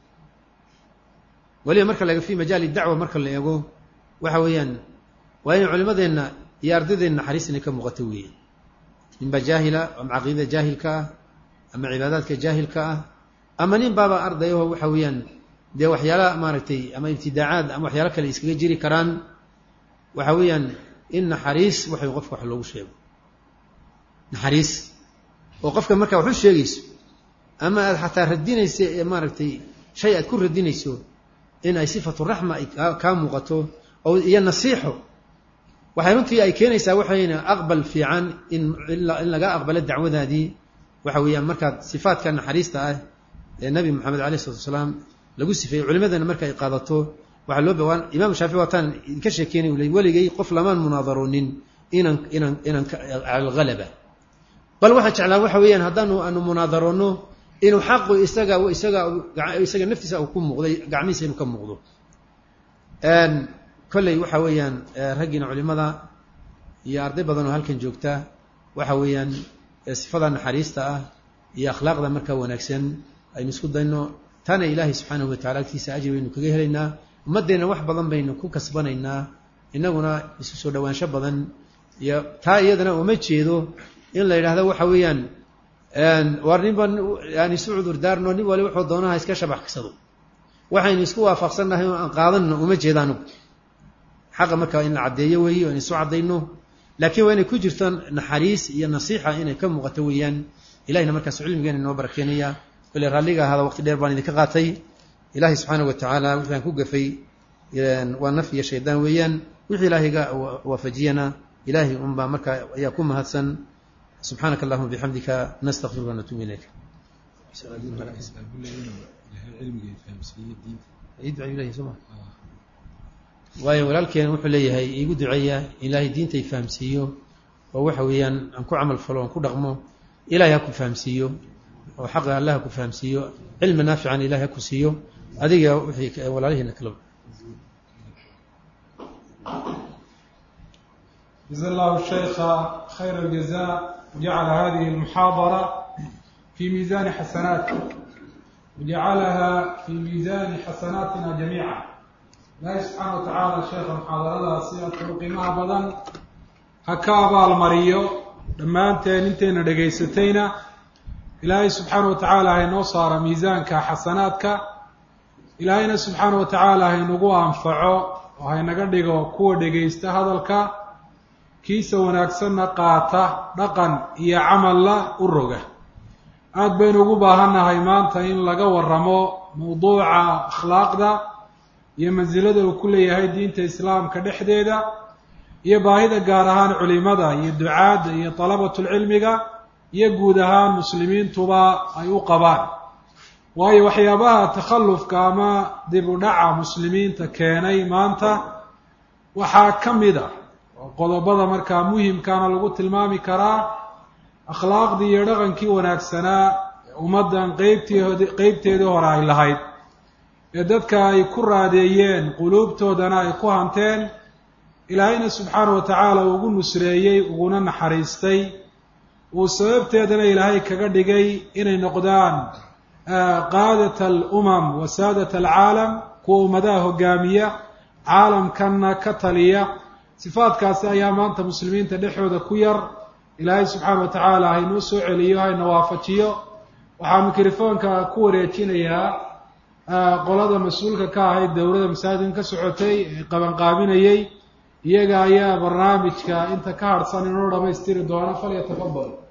weliba marka laga fi majaali dacwa marka la eego waxa weeyaan waa in culimadeenna iyo ardaydeena naxariis inay ka muuqato weeye ninba jaahila ama caqiidada jaahilka ah ama cibaadaadka jaahilka ah ama nin baaba ardayaho waxa weeyaan dee waxyaala maaragtay ama ibtidaacaad ama waxyaalo kale iskaga jiri karaan waxa weeyaan in naxariis waxay qofka wax loogu sheego naxariis oo qofka markaa wax u sheegayso ama aad xataa radinaysa ee maaragtay shay aad ku radinayso in ay sifatu raxma ay kaa muuqato oo iyo nasiixo waxay runtii ay keenaysaa waxayna aqbal fiican in in laga aqbalo dacwadaadii waxa weeyaan markaad sifaadka naxariista ah ee nabi moxamed alayh isalatu wasalaam lagu sifeeyey culimadana marka ay qaadato waxaa loo bawaan imam shaafici waataan idinka sheekeynay ule weligay qof lamaan munaadaronin inaan inaan inaan cala alghalaba bal waxaan jeclaa waxa weeyaan haddaanu aanu munaadarono inuu xaqu isaga isaga isaga naftiisa uu ku muuqday gacmihiisa inuu ka muuqdo kolley waxa weeyaan raggiina culimada iyo arday badan oo halkan joogta waxa weeyaan sifada naxariista ah iyo akhlaaqda markaa wanaagsan aynu isku dayno taana ilaahay subxaanahu watacala agtiisa ajri baynu kaga helaynaa ummaddeenna wax badan baynu ku kasbanaynaa innaguna isu soo dhowaansho badan iyo taa iyadana uma jeedo in la yidhaahdo waxa weeyaan war ninba aan isu cudur daarno nin wali wuxuu doonaha iska shabaxsado waxaynu isku waafaqsannahay oo aan qaadanno uma jeeda anugu xaqa markaa in la caddeeyo weeye o in isu caddayno laakiin waa inay ku jirto naxariis iyo nasiixa inay ka muuqato weeyaan ilahina markaas cilmigeena inoo barakeenaya kole raalliga ahaada waqti dheer baan idinka qaatay ilaahay subxaana wa tacaala wixii aan ku gafay waa naf iyo shaydaan weeyaan wixii ilaahayga waafajiyana ilaahay unbaa markaa ayaa ku mahadsan subxaanaka allahuma bixamdika nastakfiruka natuubu ilayk waayo walaalkeena wuxuu leeyahay iigu duceeya ilaahay diintay fahamsiiyo oo waxa weeyaan aan ku camal falo aan ku dhaqmo ilahay ha ku fahamsiiyo oo xaqa allah ha ku fahamsiiyo cilmi naafican ilahay ha ku siiyo adiga wixii walaalihiina kala جزا الله الشيخ خير الجزاء وجعل هذه المحاضرة في ميزان حسناته وجعلها في ميزان حسناتنا جميعا ilaahay subxaana wa tacaala sheekha muxaadaradaasi adkau qiimaha badan ha ka abaalmariyo dhammaanteen intayna dhegaysatayna ilaahay subxaana wa tacaala haynoo saara miisaanka xasanaadka ilaahayna subxaana wa tacaala haynagu anfaco oo haynaga dhigo kuwa dhegaysta hadalka kiisa wanaagsanna qaata dhaqan iyo camalla u roga aada baynu ugu baahannahay maanta in laga waramo mawduuca akhlaaqda iyo mansilada uu ku leeyahay diinta islaamka dhexdeeda iyo baahida gaar ahaan culimada iyo ducaadda iyo dalabatulcilmiga iyo guud ahaan muslimiintuba ay u qabaan waayo waxyaabaha takhallufka ama dib u dhaca muslimiinta keenay maanta waxaa ka mid a oo qodobada markaa muhimkaana lagu tilmaami karaa akhlaaqdii iyo dhaqankii wanaagsanaa ummaddan qeybtii qeybteedii hore ay lahayd ee dadka ay ku raadeeyeen quluubtoodana ay ku hanteen ilaahayna subxaana wa tacaala ugu nusreeyey uguna naxariistay uu sababteedana ilaahay kaga dhigay inay noqdaan qaadat alumam wa saadat alcaalam kuwa ummadaha hogaamiya caalamkanna ka taliya sifaadkaasi ayaa maanta muslimiinta dhexooda ku yar ilaahay subxaana wa tacaala haynoo soo celiyo hayna waafajiyo waxaa mikrofoonka ku wareejinayaa qolada mas-uulka ka ahayd dowladda masaajidkan ka socotay ee qabanqaabinayey iyaga ayaa barnaamijka inta ka harhsan inoo dhamaystiri doona falyatafadal